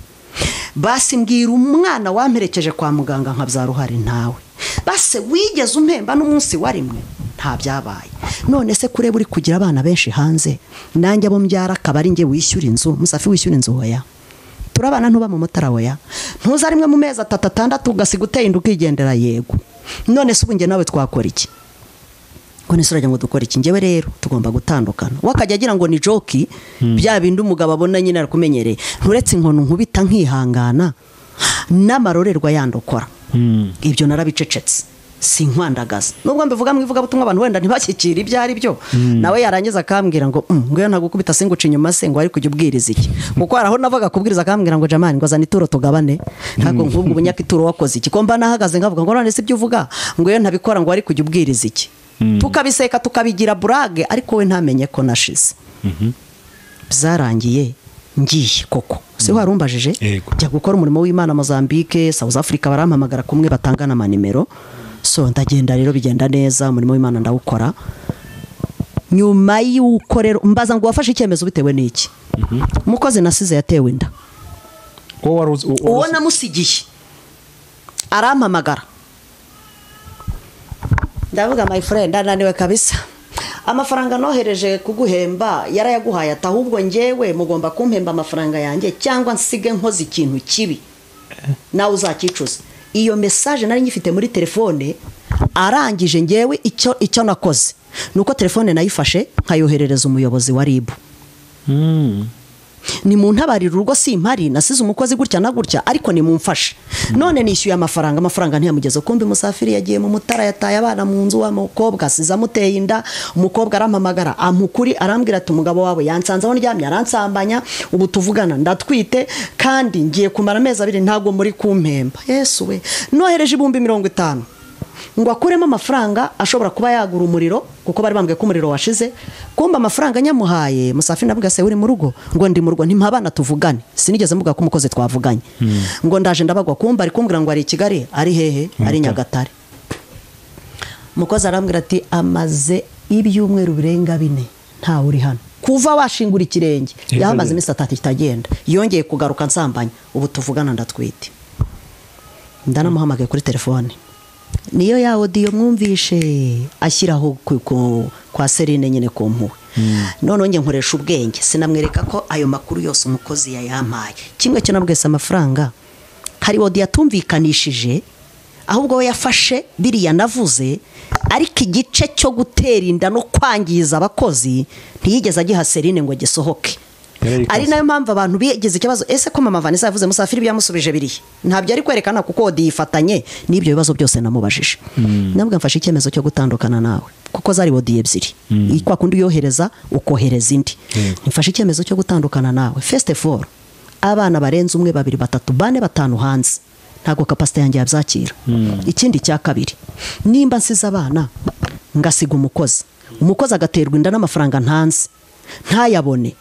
basi mbwira umwana wamperekeje kwa muganga nkabyara uhari ntawe basi wigeze umpemba n'umunsi wa rimwe nta byabaye none se kureba uri kugira abana benshi hanze nanjye abo mbyara akaba ari njye wishyura inzu musafiri wishyura inzu hoya turabana ntuba mu mutara weya ntuza rimwe mu mezi atatu atandatu ugasiga uteye inda ukigendera yego none se ubu njye nawe twakora iki ngo nese urajya ngo dukore iki njyewe rero tugomba gutandukana we akajya agira ngo ni joki bya bindi umugabo abona nyine arakumenyereye nturetse inkono nkubita nkihangana n'amarorerwa yandokora Mm. ibyo narabicecetse si nkwandagaza nubwo mbivuga mu ivugabutumwa abantu wenda ntibashyikira ibyo ari byo nawe yarangiza akambwira ngo "Mm, ngwino ntagukubita singuca inyuma se ngo wari kujya ubwiriza iki kuko hari aho navaga kubwiriza akambwira ngo jamani ngo azana ituro tugabane ntabwo nk'ubwo ubunyaka ituro wakoze iki ko mba nahagaze nkavuga ngo none se ibyo uvuga ngwino ntabikora ngo wari kujya ubwiriza iki tukabiseka tukabigira burage ariko we ntamenye ko nashize byarangiye ngiye koko si ho warumbajije Yego. njya gukora umurimo w'imana mozambique south africa barampamagara kumwe batanga n'amanimero so ndagenda rero bigenda neza umurimo w'imana ndawukora nyuma y'uko rero mbaza ngo wafashe icyemezo bitewe n'iki umukozi nasize yatewe inda uwo wari uzi uwo- uwo uwo- namusigiye arampamagara ndavuga my friend ananiwe kabisa amafaranga nohereje kuguhemba yarayaguhaye ati ahubwo ngewe mugomba kumpemba amafaranga yanjye cyangwa nsige nkoze ikintu kibi nawe uzakicuza iyo mesaje nari ngifite muri telefone arangije ngewe icyo icyo nakoze ni uko telefone nayifashe nkayoherereza umuyobozi wa ribu Mm. ni mu ntabarira urugo simpari nasize umukozi gutya na gutya ariko nimumfashe none nishyuye amafaranga amafaranga ntiyamugeze kumbi musafiri yagiye mu mutara yataye abana mu nzu wa mukobwa asize amuteye inda umukobwa arampamagara amukuri arambwira ati umugabo wawe yansanze aho ndyamye aransambanya ubu tuvugana ndatwite kandi ngiye kumara amezi abiri ntabwo muri kumpemba yesu we nohereje ibihumbi mirongo itanu ngo akuremo amafaranga ashobora kuba yagura umuriro kuko bari bambwiye ko umuriro washize kumba amafaranga nyamuhaye musafi navuga se uri mu rugo ngo ndi mu rugo ntimabana tuvugane sinigeze mvuga ko umukozi twavuganye ngo ndaje ndabagwa kumba ari kumbwira ngo ari i kigali ari hehe ari nyagatare umukozi arambwira ati amaze ibyumweru birenga bine ntawe uri hano kuva washingura ikirenge Hirya yahamaze ye. iminsi itatu kitagenda yongeye kugaruka nsambanya ubu tuvugana ndatwite ndanamuhamagaye kuri telefone niyo ya odiyo mwumvishe ashyiraho ku- ku- kwa serine nyine ku mpuhwe noneho njye nkoresha ubwenge sinamwereka ko ayo makuru yose umukozi yayampaye kimwe cyo nabwese amafaranga hari odiyo yatumvikanishije ahubwo we yafashe biriya navuze ariko igice cyo gutera inda no kwangiza abakozi ntiyigeze agiha serine ngo gisohoke Yarayikoze. ari nayo mpamvu abantu bigize ikibazo ese ko mama vanessa yavuze musafiri byamusubije biriya ntabyo ari kwerekana kuko odi yifatanye n'ibyo bibazo byose namubajije nabwo mfashe icyemezo cyo gutandukana nawe kuko zari odi ebyiri Iyi kwa kundi uyohereza ukohereza indi Yego. mfashe icyemezo cyo gutandukana nawe fesite foru abana barenze umwe babiri batatu bane batanu hanze ntabwo kapasite yanjye yabyakira ikindi cya kabiri nimba nsize abana ngasiga umukozi umukozi agaterwa inda n'amafaranga ntanze ntayabone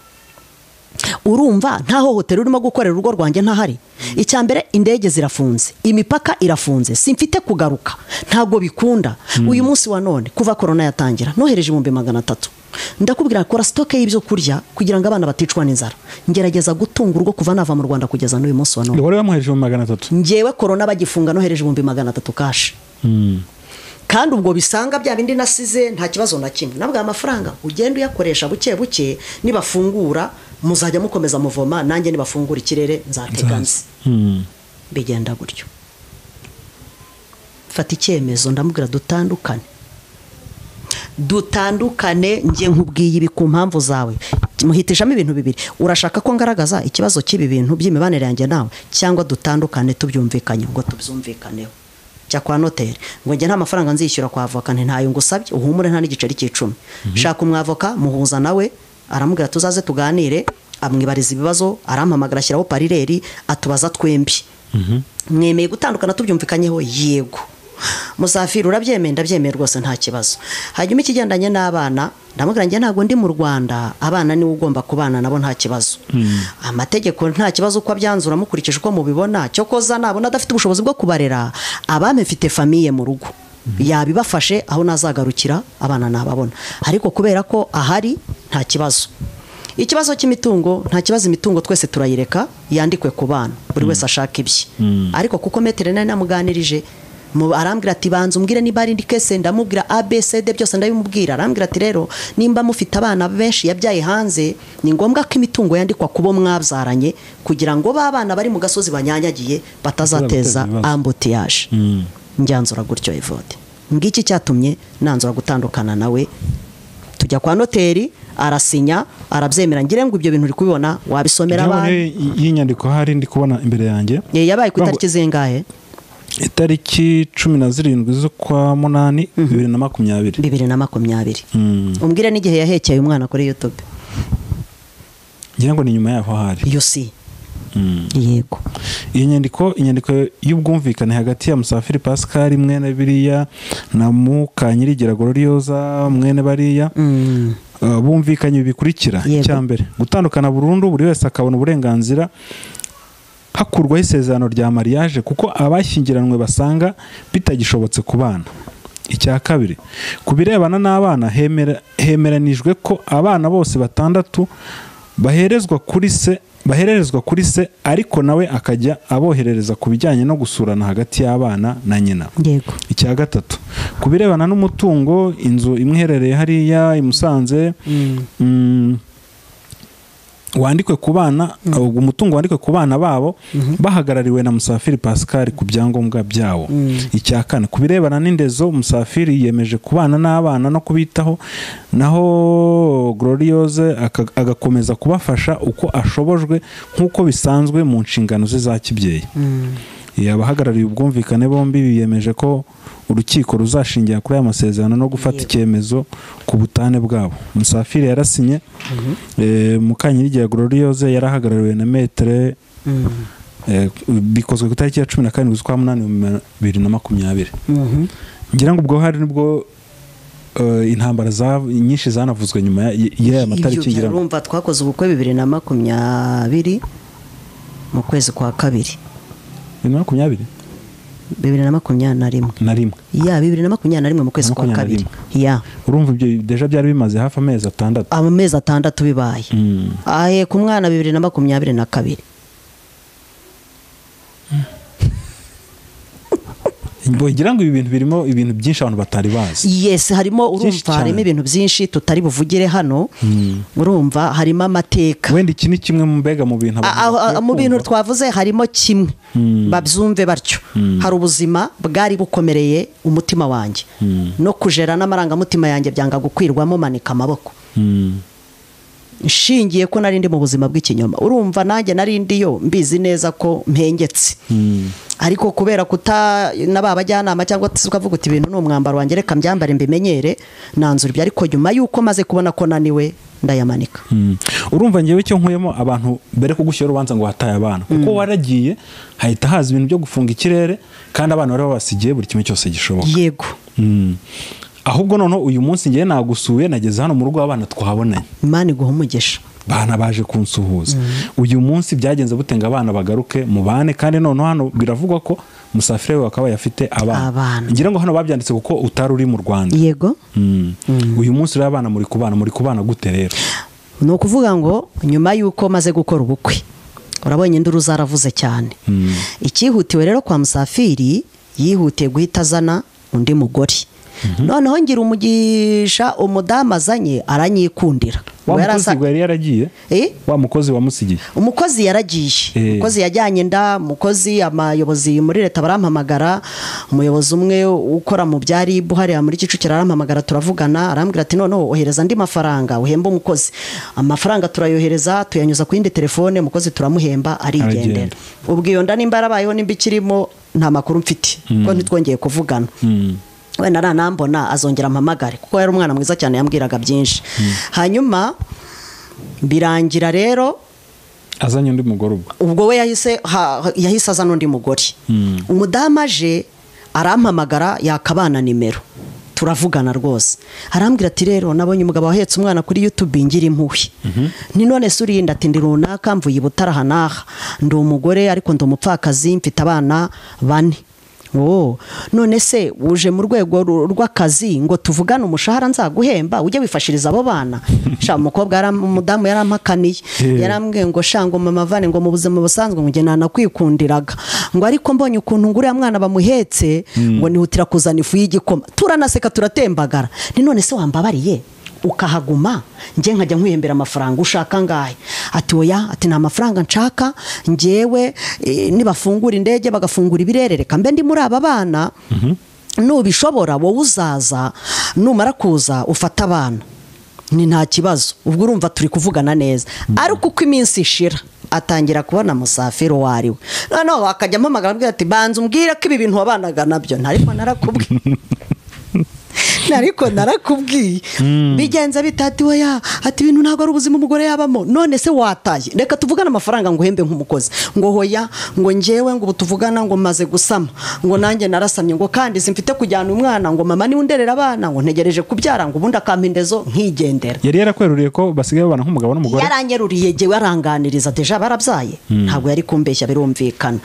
urumva nta hohotera urimo gukorera urugo rwanjye ntahari icya mbere indege zirafunze imipaka irafunze simfite kugaruka ntabwo bikunda uyu munsi wa none kuva korona yatangira nohereje ibihumbi magana atatu ndakubwira kora sitoke y'ibyo kurya kugira ngo abana baticwa n'inzara ngerageza gutunga urugo kuva nava mu rwanda kugeza n'uyu munsi wa none wari wamuhereje mu magana atatu ngewe korona bagifunga nohereje ibihumbi magana atatu kashi Mm. kandi ubwo bisanga bya bindi nasize nta kibazo na kimwe nabwo aya mafaranga ugenda uyakoresha buke buke nibafungura muzajya mukomeza muvoma nanjye nibafungura ikirere nzateganze Mm. bigenda gutyo fata icyemezo ndamubwira dutandukane dutandukane njye nkubwiye ibi ku mpamvu zawe muhitishamo ibintu bibiri urashaka ko ngaragaza ikibazo cy'ibi bintu by'imibanire yanjye nawe cyangwa dutandukane tubyumvikanye ngo tubyumvikaneho jya kwa noteri ngo njye nta mafaranga nzishyura kwa avoka nti ntayo ngusabye uhumure nta n'igiceri cy'icumi shaka umwavoka muhuza nawe aramubwira tuzaze tuganire amwibariza ibibazo arampamagara ashyiraho parireri atubaza twembi mwemeye gutandukana tubyumvikanyeho yego musafiri urabyemeye ndabyemeye rwose nta kibazo hanyuma ikigendanye n'abana ndamubwira njye ntabwo ndi mu rwanda abana niwe ugomba kubana nabo nta kibazo amategeko nta kibazo uko abyanzura mukurikije uko mubibona cyo koza nabona adafite ubushobozi bwo kubarera abamifite famiye mu rugo yabibafashe aho nazagarukira abana nababona ariko kubera ko ahari nta kibazo ikibazo cy'imitungo nta kibazo imitungo twese turayireka yandikwe ku bana buri wese ashaka ibye ariko kuko metero nari namuganirije mu- arambwira ati banza umbwire niba ari indi kese ndamubwira abcd byose ndabimubwira arambwira ati rero nimba mufite abana benshi yabyaye hanze ni ngombwa ko imitungo yandikwa ku bo mwabyaranye kugira ngo ba bana bari mu gasozi banyanyagiye batazateza Batazaguteza ibibazo. ambutiyaje Mm. njyanzura gutyo evode ngiki cyatumye nanzura gutandukana nawe tujya kwa noteri arasinya arabyemera ngire ngo ibyo bintu uri kubibona wabisomera Ngewe abantu niyo y- y'inyandiko hari ndi kubona imbere yanjye Eh, yabaye ku Ntabwo- itariki zingahe itariki cumi na zirindwi z'ukwa munani bibiri na makumyabiri bibiri na makumyabiri Mm. umbwire n'igihe yahekeye umwana kuri youtube ngira ngo ni nyuma yaho hari iyo si Mm. yego iyi nyandiko inyandiko y'ubwumvikane hagati ya musafiri pascal mwene biriya na mukanyirigira gororioza mwene bariya Mm. Uh, bumvikanye ibi bikurikira Yego. icya mbere gutandukana burundu buri wese akabona uburenganzira hakurwaho isezerano rya mariage kuko abashyingiranywe basanga bitagishobotse kubana icya kabiri ku birebana n'abana hemera- hemeranijwe ko abana bose batandatu baherezwa kuri se bahererezwa kuri se ariko nawe akajya aboherereza ku bijyanye no gusurana hagati y'abana na nyina yego icya gatatu ku birebana n'umutungo inzu imwe iherereye hariya i musanze mm, wandikwe ku bana ubwo umutungo wandikwe ku bana babo bahagarariwe na musafiri pascal ku byangombwa byawo icya kane ku birebana n'indezo musafiri yiyemeje kubana n'abana no kubitaho naho gloriose aka- agakomeza kubafasha uko ashobojwe nk'uko bisanzwe mu nshingano ze za kibyeyi Eh, abahagarariye ubwumvikane bombi biyemeje ko urukiko ruzashingira kuri aya masezerano no gufata icyemezo ku butane bwabo musafiri yarasinye eh, mukanyirijya gloriose yarahagarariwe na metere eh, bikozwe ku itariki ya cumi na karindwi z'ukwa munani mu bibiri na makumyabiri Mhm. ngira ngo ubwo hari nibwo eh, intambara za- nyinshi zanavuzwe nyuma ya- y'aya matariki Ibyo ngira ngo urumva twakoze ubukwe bibiri na makumyabiri mu kwezi kwa kabiri bibiri na makumyabiri bibiri na makumyabiri na rimwe na rimwe ya bibiri na makumyabiri na rimwe mu kwezi kwa Makumyabiri kabiri na ya urumva ibyo deja byari bimaze hafi amezi atandatu amezi atandatu bibaye Mm. ahe ku mwana bibiri na makumyabiri na kabiri ngira ngo ibi bintu birimo ibintu byinshi abantu batari bazi yes harimo Byinshi urumva harimo cyane. ibintu byinshi tutari buvugire hano urumva harimo amateka wenda iki ni kimwe mu mbega mu bintu abantu A- aho- bakwiye mu bintu kumva. twavuze harimo kimwe babyumve batyo hari ubuzima bwari bukomereye umutima wanjye no kujera n'amarangamutima yanjye byanga gukwirwamo manika amaboko Mm. nshingiye ko nari ndi mu buzima bw'ikinyoma urumva nanjye nari ndiyo mbizi neza ko mpengetse ariko kubera kuta n'aba bajyanama cyangwa se ukavuga uti ibintu ni umwambaro wanjye reka mbyambare mbimenyere nanzura ibyo ariko nyuma y'uko maze kubona ko naniwe ndayamanika Mm. urumva ngewe icyo nkuyemo abantu mbere kugushyira urubanza ngo wataye abana kuko waragiye hahita haza ibintu byo gufunga ikirere kandi abana bari babasigiye buri kimwe cyose gishoboka yego Mm. ahubwo noneho uyu munsi ngewe nagusuye nageze hano mu rugo abana twabonanye imana iguha umugisha bana baje kunsuhuza uyu munsi byagenze butenga abana bagaruke mu bane kandi noneho hano biravugwa ko musafiri we wakabaye afite abana Abana. ngira ngo hano babyanditse kuko utari uri mu rwanda yego Mm. uyu munsi rero abana muri kubana muri kubana gute rero ni ukuvuga ngo nyuma y'uko maze gukora ubukwe urabonye induru zaravuze cyane icyihutiwe rero kwa musafiri yihutiye guhita azana undi mugore noneho ngira umugisha umudamu azanye aranyikundira wa Uwo yari mukozi asa- yari yaragiye Eh? wa mukozi wamusigiye umukozi yaragiye Eh. umukozi yajyanye inda umukozi abayobozi muri leta barampamagara umuyobozi umwe ukora mu bya ribu hariya muri kicukiro arampamagara turavugana arambwira ati noneho ohereza andi mafaranga uhembe umukozi amafaranga turayohereza tuyanyuza ku yindi telefone umukozi turamuhemba arigendera Arigendera. ubwo iyo nda nimba yarabayeho nimba ikirimo nta makuru mfite kuko ntitwongeye kuvugana wenda nanambona azongera ampamagare kuko yari umwana mwiza cyane yambwiraga byinshi hanyuma birangira rero azanye undi mugore ubwo ubwo we yahise ha- yahise aza n'undi mugore umudamu aje arampamagara yakabana nimero turavugana rwose arambwira ati rero nabonye umugabo wahetse umwana kuri youtube ngira impuhwe ni none se uririnda ati ndi runaka mvuye i butarahanaha ndi umugore ariko ndi umupfakazi mfite abana bane Oh, none se uje mu rwego ru- rw'akazi ngo tuvugane umushahara nzaguhemba ujye wifashiriza abo bana sha umukobwa yaram- umudamu yarampakaniye Eh. Yaram- mbwe ngo shango mama vane ngo mu buzima busanzwe ngo njye nanakwikundiraga ngo ariko mbonye ukuntu nguriya mwana bamuhetse ngo nihutira kuzana ifu y'igikoma turanaseka turatembagara ni none se wambabariye ukahaguma njye nkajya nkwihembera amafaranga ushaka ngahe ati oya ati nta mafaranga nshaka njyewe eh, nibafungura indege bagafungura ibirere reka mbe ndi muri aba bana nubishobora wowe uzaza numara kuza ufate abana ni nta kibazo ubwo urumva turi kuvugana neza ariko uko iminsi ishira atangira kubona musafiri uwo ari we noneho akajya ampamagara avuga ati banza umbwire ko ibi bintu wabanaga nabyo ntariko narakubwiye ariko narakubwiye bigenze bitati weya ati ibintu ntabwo ari ubuzima umugore yabamo none se wataye reka tuvugane amafaranga ngo uhembe nk'umukozi ngo hoya ngo ngewe ngo ubu tuvugana ngo maze gusama ngo nanjye narasamye ngo kandi simfite kujyana umwana ngo mama niwe underera abana ngo ntegereje kubyara ngo ubundi akampendezo nkigendera yari yarakweruriye ko basigaye babana nk'umugabo n'umugore yaranyeruriye yegewe aranganiriza deja barabyaye ntabwo yari kumbeshya birumvikana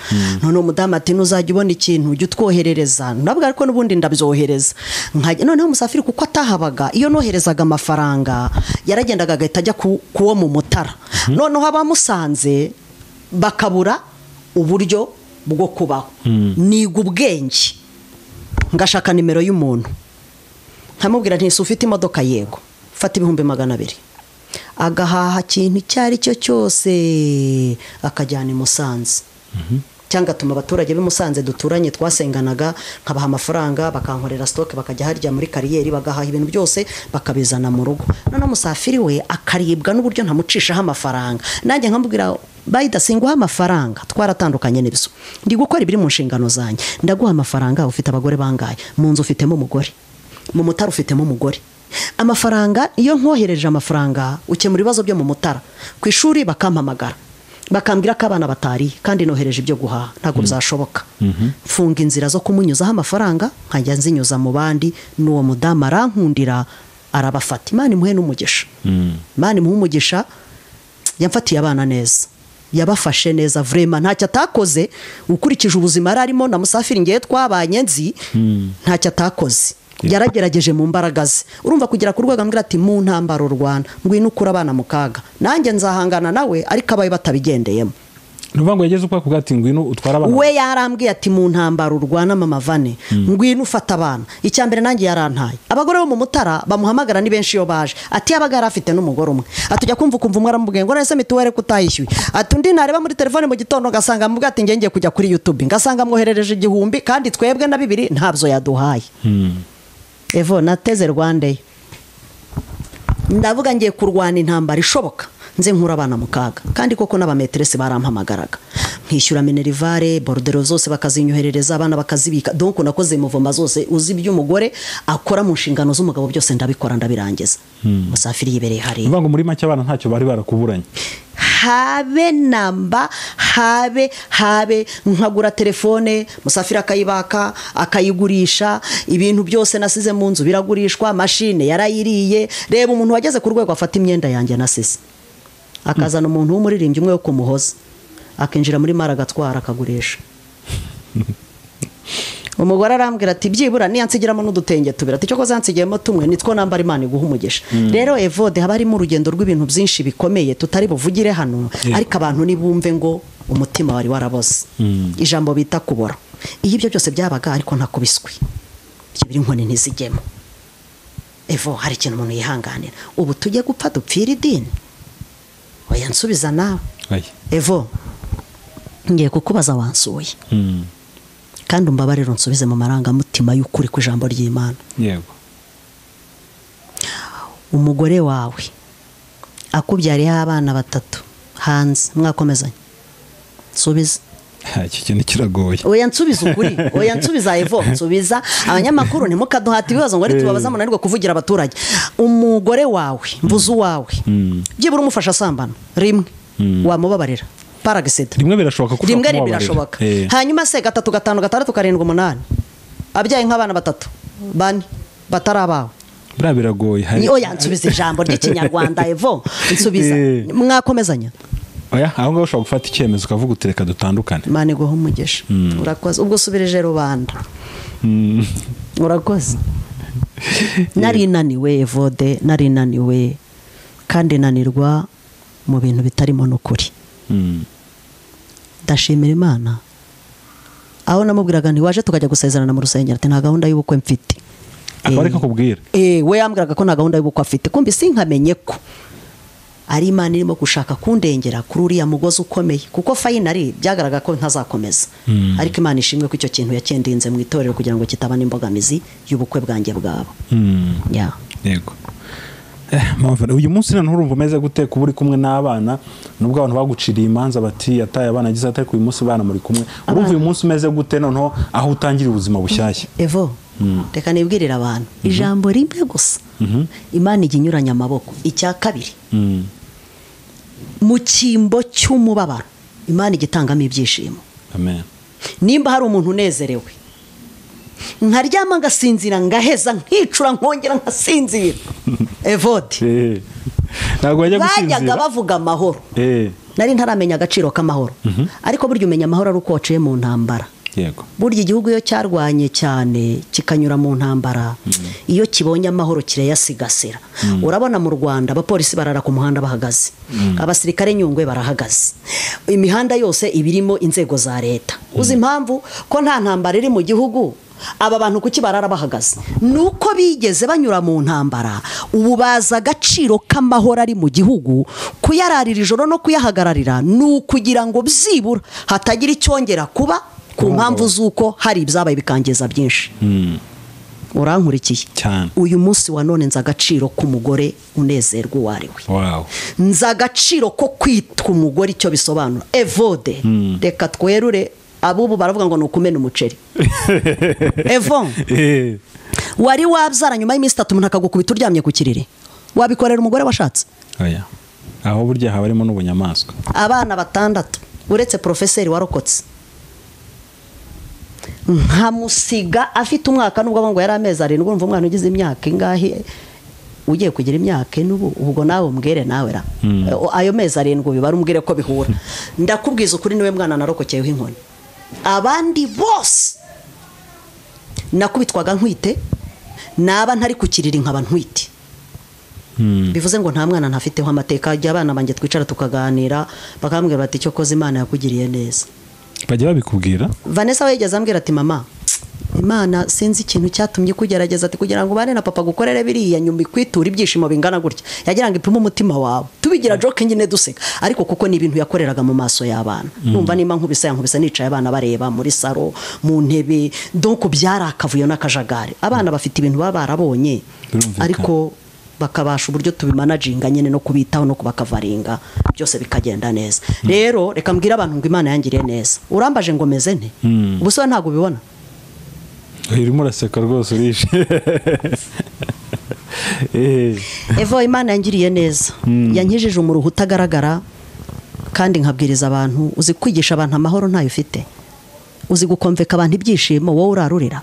none umudamu ati ntuzajya ubona ikintu ujya utwoherereza nabwo ariko n'ubundi ndabyohereza nkajya noneho umusafiri kuko atahabaga iyo noherezaga amafaranga yaragendaga agahita ajya ku ku wo mu mutara noneho abamusanze bakabura uburyo bwo kubaho niga ubwenge ngashaka nimero y'umuntu nkamubwira nti si ufite imodoka yego fata ibihumbi magana abiri agahaha ikintu icyo ari cyo cyose akajyana i musanze cyangwa atuma abaturage b'i musanze duturanye twasenganaga nkabaha amafaranga bakankorera sitoke bakajya harya muri kariyeri bagahaha ibintu byose bakabizana mu rugo noneho umusafiri we akaribwa n'uburyo ntamucishaho amafaranga nanjye nkamubwira bayida singuha amafaranga twaratandukanye n'ibiso ndi gukora ibiri mu nshingano zanjye ndaguha amafaranga ufite abagore bangaye mu nzu ufitemo umugore mu mutara ufitemo umugore amafaranga iyo nkohereje amafaranga ukemura ibibazo byo mu mutara ku ishuri bakampamagara bakambwira ko abana batari kandi nohereje ibyo guhaha ntabwo bizashoboka mfunga inzira zo kumunyuzaho amafaranga nkajya nzinyuza mu bandi n'uwo mudamu arankundira arabafata imana imuhe n'umugisha imana imuhe umugisha yamfatiye abana neza yabafashe neza vurema ntacyo atakoze ukurikije ubuzima yari arimo na musafiri ngewe twabanye nzi ntacyo atakoze yaragerageje mu mbaraga ze urumva kugera ku rwego ambwira ati mu ntambaro rwanda ngwino ukure abana mu kaga nanjye nzahangana nawe ariko abaye batabigendeyemo ni ukuvuga ngo yageze ukwaka ubwatsi ngwino utwara abana we yarambwiye ati mu ntambaro urwana mama vane ngwino ufata abana icya mbere nanjye yarantaye abagore bo mu mutara bamuhamagara ni benshi iyo baje ati yabaga yari afite n'umugore umwe atujya kumva ukumva umwe aramubwiye ngo nese mituwere ko utayishyuye ati undi ntareba muri telefone mu gitondo ngasanga mubwiye ati ngiye kujya kuri yutube ngasanga mwoherereje igihumbi kandi twebwe na bibiri ntabyo yaduhaye evo nateze rwandeyo ndavuga ngiye kurwana intambara ishoboka nze nkura abana mu kaga kandi koko n'abameteresi barampamagaraga nkishyura minerivare borudero zose bakazinyoherereza abana bakazibika donko nakoze muvoma zose uzi ibyo umugore akora mu nshingano z'umugabo byose ndabikora ndabirangiza musafiri yibereye ni hariya ukuvuga ngo muri make abana ntacyo bari barakuburanye habe namba habe habe nkagura telefone musafiri akayibaka akayigurisha ibintu byose nasize mu nzu biragurishwa mashine yarayiriye reba umuntu wageze ku rwego afata imyenda yanjye nasize akazana umuntu w'umuririmbyi umwe wo kumuhoza akinjira muri mara agatwara akagurisha umugore arambwira ati byibura niyansigiramo n'udutenge tubiri ati cyokoze yansigiyemo tumwe nitwo nambara imana iguha umugisha rero evode haba harimo urugendo rw'ibintu byinshi bikomeye tutari buvugire hano ariko abantu ntibumve ngo umutima wari waraboze ijambo bita kubora iyo ibyo byose byabaga ariko ntakubiswi ibyo biri inkoni ntizigemo evo hari ikintu umuntu yihanganira ubu tujye gupfa dupfira idini oya nsubiza nawe evo ngiye kukubaza wansuye kandi umbabarire unsubize mu marangamutima y'ukuri ku ijambo ry'imana yego umugore wawe akubyariyeho abana batatu hanze mwakomezanye nsubiza Ha, iki kintu kiragoye oya nsubiza ukuri oya nsubiza evo nsubiza abanyamakuru ntimukaduhate ibibazo ngo ari tubabaza munanirwe kuvugira abaturage umugore wawe mvuze uwawe byibura umufasha asambana rimwe wamubabarira paragisida rimwe birashoboka ko rimwe ushobora rimwe kumubabarira. birashoboka Eh, hanyuma se gatatu gatanu gatandatu karindwi umunani abyaye nk'abana batatu bane batari abawe buriya biragoye hari- Ni- oya nsubiza ijambo ry'ikinyarwanda evo nsubiza Eh. mwakomezanya oya aho ngaho ushobora gufata icyemezo ukavuga uti reka dutandukane imana iguha umugisha urakoze ubwo usubirije rubanda urakoze nari naniwe evode nari naniwe kandi nanirwa mu bintu bitarimo n'ukuri Mm. ndashimira imana aho namubwiraga ntiwaje tukajya gusezerana mu rusengero ati nta gahunda y'ubukwe mfite akaba ari Eh. ko akubwira Eh, we yambwiraga ko nta gahunda y'ubukwe afite kumbi sinkamenye ko ari imana irimo gushaka kundengera kuri uriya mugozi ukomeye kuko fayinari byagaragara ko ntazakomeza ariko imana ishimwe ko icyo kintu yakendinze mu itorero kugira ngo kitaba n'imbogamizi y'ubukwe bwanjye bwabo Mm. Ya. yego Eh, mpamvu- uyu munsi noneho urumva umeze gute kuba uri kumwe n'abana nubwo abantu baguciriye imanza bati yataye abana agize atari ku uyu munsi bana muri kumwe urumva uyu munsi umeze gute noneho aho utangira ubuzima bushyashya evo reka nibwirire abantu ijambo rimwe gusa imana ijya inyuranya amaboko icya kabiri Mm. mu cyimbo cy'umubabaro imana ijya itangamo ibyishimo amen nimba hari umuntu unezerewe nkaryama ngasinzira ngaheza nkicura nkongera nkasinzira evodi Eh. ntabwo wajya bajyaga gusinzira bavuga amahoro Eh. nari ntaramenya agaciro k'amahoro ariko burya umenya amahoro ari uko waciye mu ntambara yego burya igihugu iyo cyarwanye cyane kikanyura mu ntambara iyo kibonye amahoro kirayasigasira urabona mu rwanda abapolisi barara ku muhanda bahagaze abasirikare nyungwe barahagaze imihanda yose iba irimo inzego za leta uzi impamvu ko nta ntambara iri mu gihugu aba bantu kuki barara bahagaze ni uko bigeze banyura mu ntambara ubu bazi agaciro k'amahoro ari mu gihugu kuyararira ijoro no kuyahagararira ni ukugira ngo byibura hatagira icyongera kuba ku mpamvu z'uko hari ibyabaye bikangiza byinshi Mm. urankurikiye cyane uyu munsi wa none nzi agaciro k'umugore unezerwa uwo ari we wow nzi agaciro ko kwitwa umugore icyo bisobanura evode reka twerure abubu baravuga ngo ni ukumena umuceri evo Eh. wari wabyara nyuma y'iminsi itatu umuntu akagukubita uryamye ku kiriri wabikorera umugore washatse oya aho burya haba harimo n'ubunyamaswa abana batandatu uretse porofeseri warokotse nkamusiga afite umwaka nubwo ngo yari amezi arindwi urumva umwana ugize imyaka ingahe ugiye kugira imyaka ine ubu ubwo nawe umbwire nawe ra ayo mezi arindwi ubibare umbwire ko bihura ndakubwiza ukuri niwe mwana narokokeyeho inkoni abandi bose nakubitwaga ntwite naba ntari kukirira nkaba ntwite Mm. bivuze ngo nta mwana ntafiteho amateka ajya abana banjye twicara tukaganira bakambwira bati icyo koze imana yakugiriye neza bajya babikubwira vanessa we yigeze ambwira ati mama imana sinzi ikintu cyatumye kugerageza ati kugira ngo ubane na papa gukorere biriya nyuma ikwitura ibyishimo bingana gutya yagira ngo ipime umutima wawe tubigira joke nyine duseka ariko kuko ni ibintu yakoreraga mu maso y'abana numva niba nkubise yankubise nicaye abana bareba muri saro mu ntebe donko byari akavuyo n'akajagari abana bafite ibintu baba barabonye Birumvikana. ariko bakabasha uburyo tubimanaginga nyine no kubitaho no kubakavaringa byose bikagenda neza rero reka mbwire abantu ngo imana yangiriye neza urambaje ngo meze nte Mm. ubusore ntabwo ubibona urimo uraseka rwose urishe Eh. evo imana yangiriye neza yankijije umuruho utagaragara kandi nkabwiriza abantu uzi kwigisha abantu amahoro ntayo ufite uzi gukomveka abantu ibyishimo wowe urarurira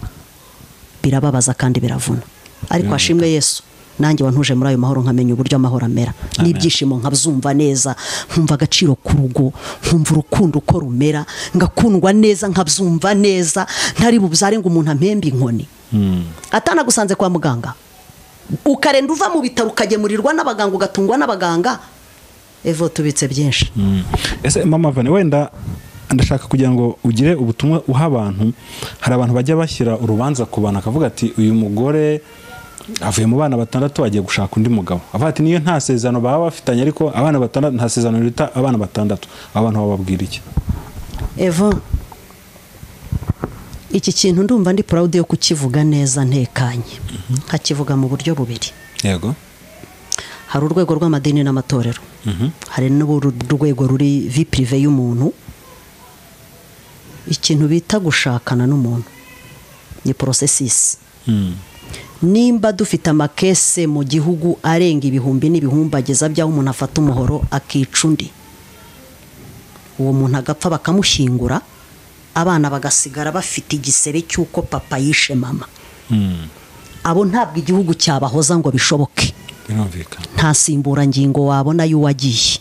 birababaza kandi biravuna ariko hashimwe yesu nanjye wantuje muri ayo mahoro nkamenya uburyo amahoro amera n'ibyishimo nkabyumva neza nkumva agaciro k'urugo nkumva urukundo uko rumera ngakundwa neza nkabyumva neza ntari bubyare ngo umuntu ampembe inkoni Mm. atanagusanze kwa muganga ukarenda uva mu bitaro ukagemurirwa n'abaganga ugatungwa n'abaganga evo tubitse byinshi Mm. ese mama vane wenda ndashaka kugira ngo ugire ubutumwa uha abantu hari abantu bajya bashyira urubanza ku bantu akavuga ati uyu mugore avuye mu bana batandatu agiye gushaka undi mugabo avuga ati niyo nta sezerano baba bafitanye ariko abana batandatu nta sezerano rita abana batandatu abantu bababwira iki evo iki kintu ndumva ndi proud yo kukivuga neza ntekanye nkakivuga mu buryo bubiri yego hari urwego rw'amadini n'amatorero hari n'urwego ruri vi pirive y'umuntu ikintu bita gushakana n'umuntu ni porosesisi Mm. nimba dufite amakese mu gihugu arenga ibihumbi n'ibihumbi ageza by'aho umuntu afata umuhoro akica undi uwo muntu agapfa bakamushyingura abana bagasigara bafite igisebe cy'uko papa yishe mama Mm. abo ntabwo igihugu cyabahoza ngo bishoboke birumvikana nta simburangingo wabona y'uwagiye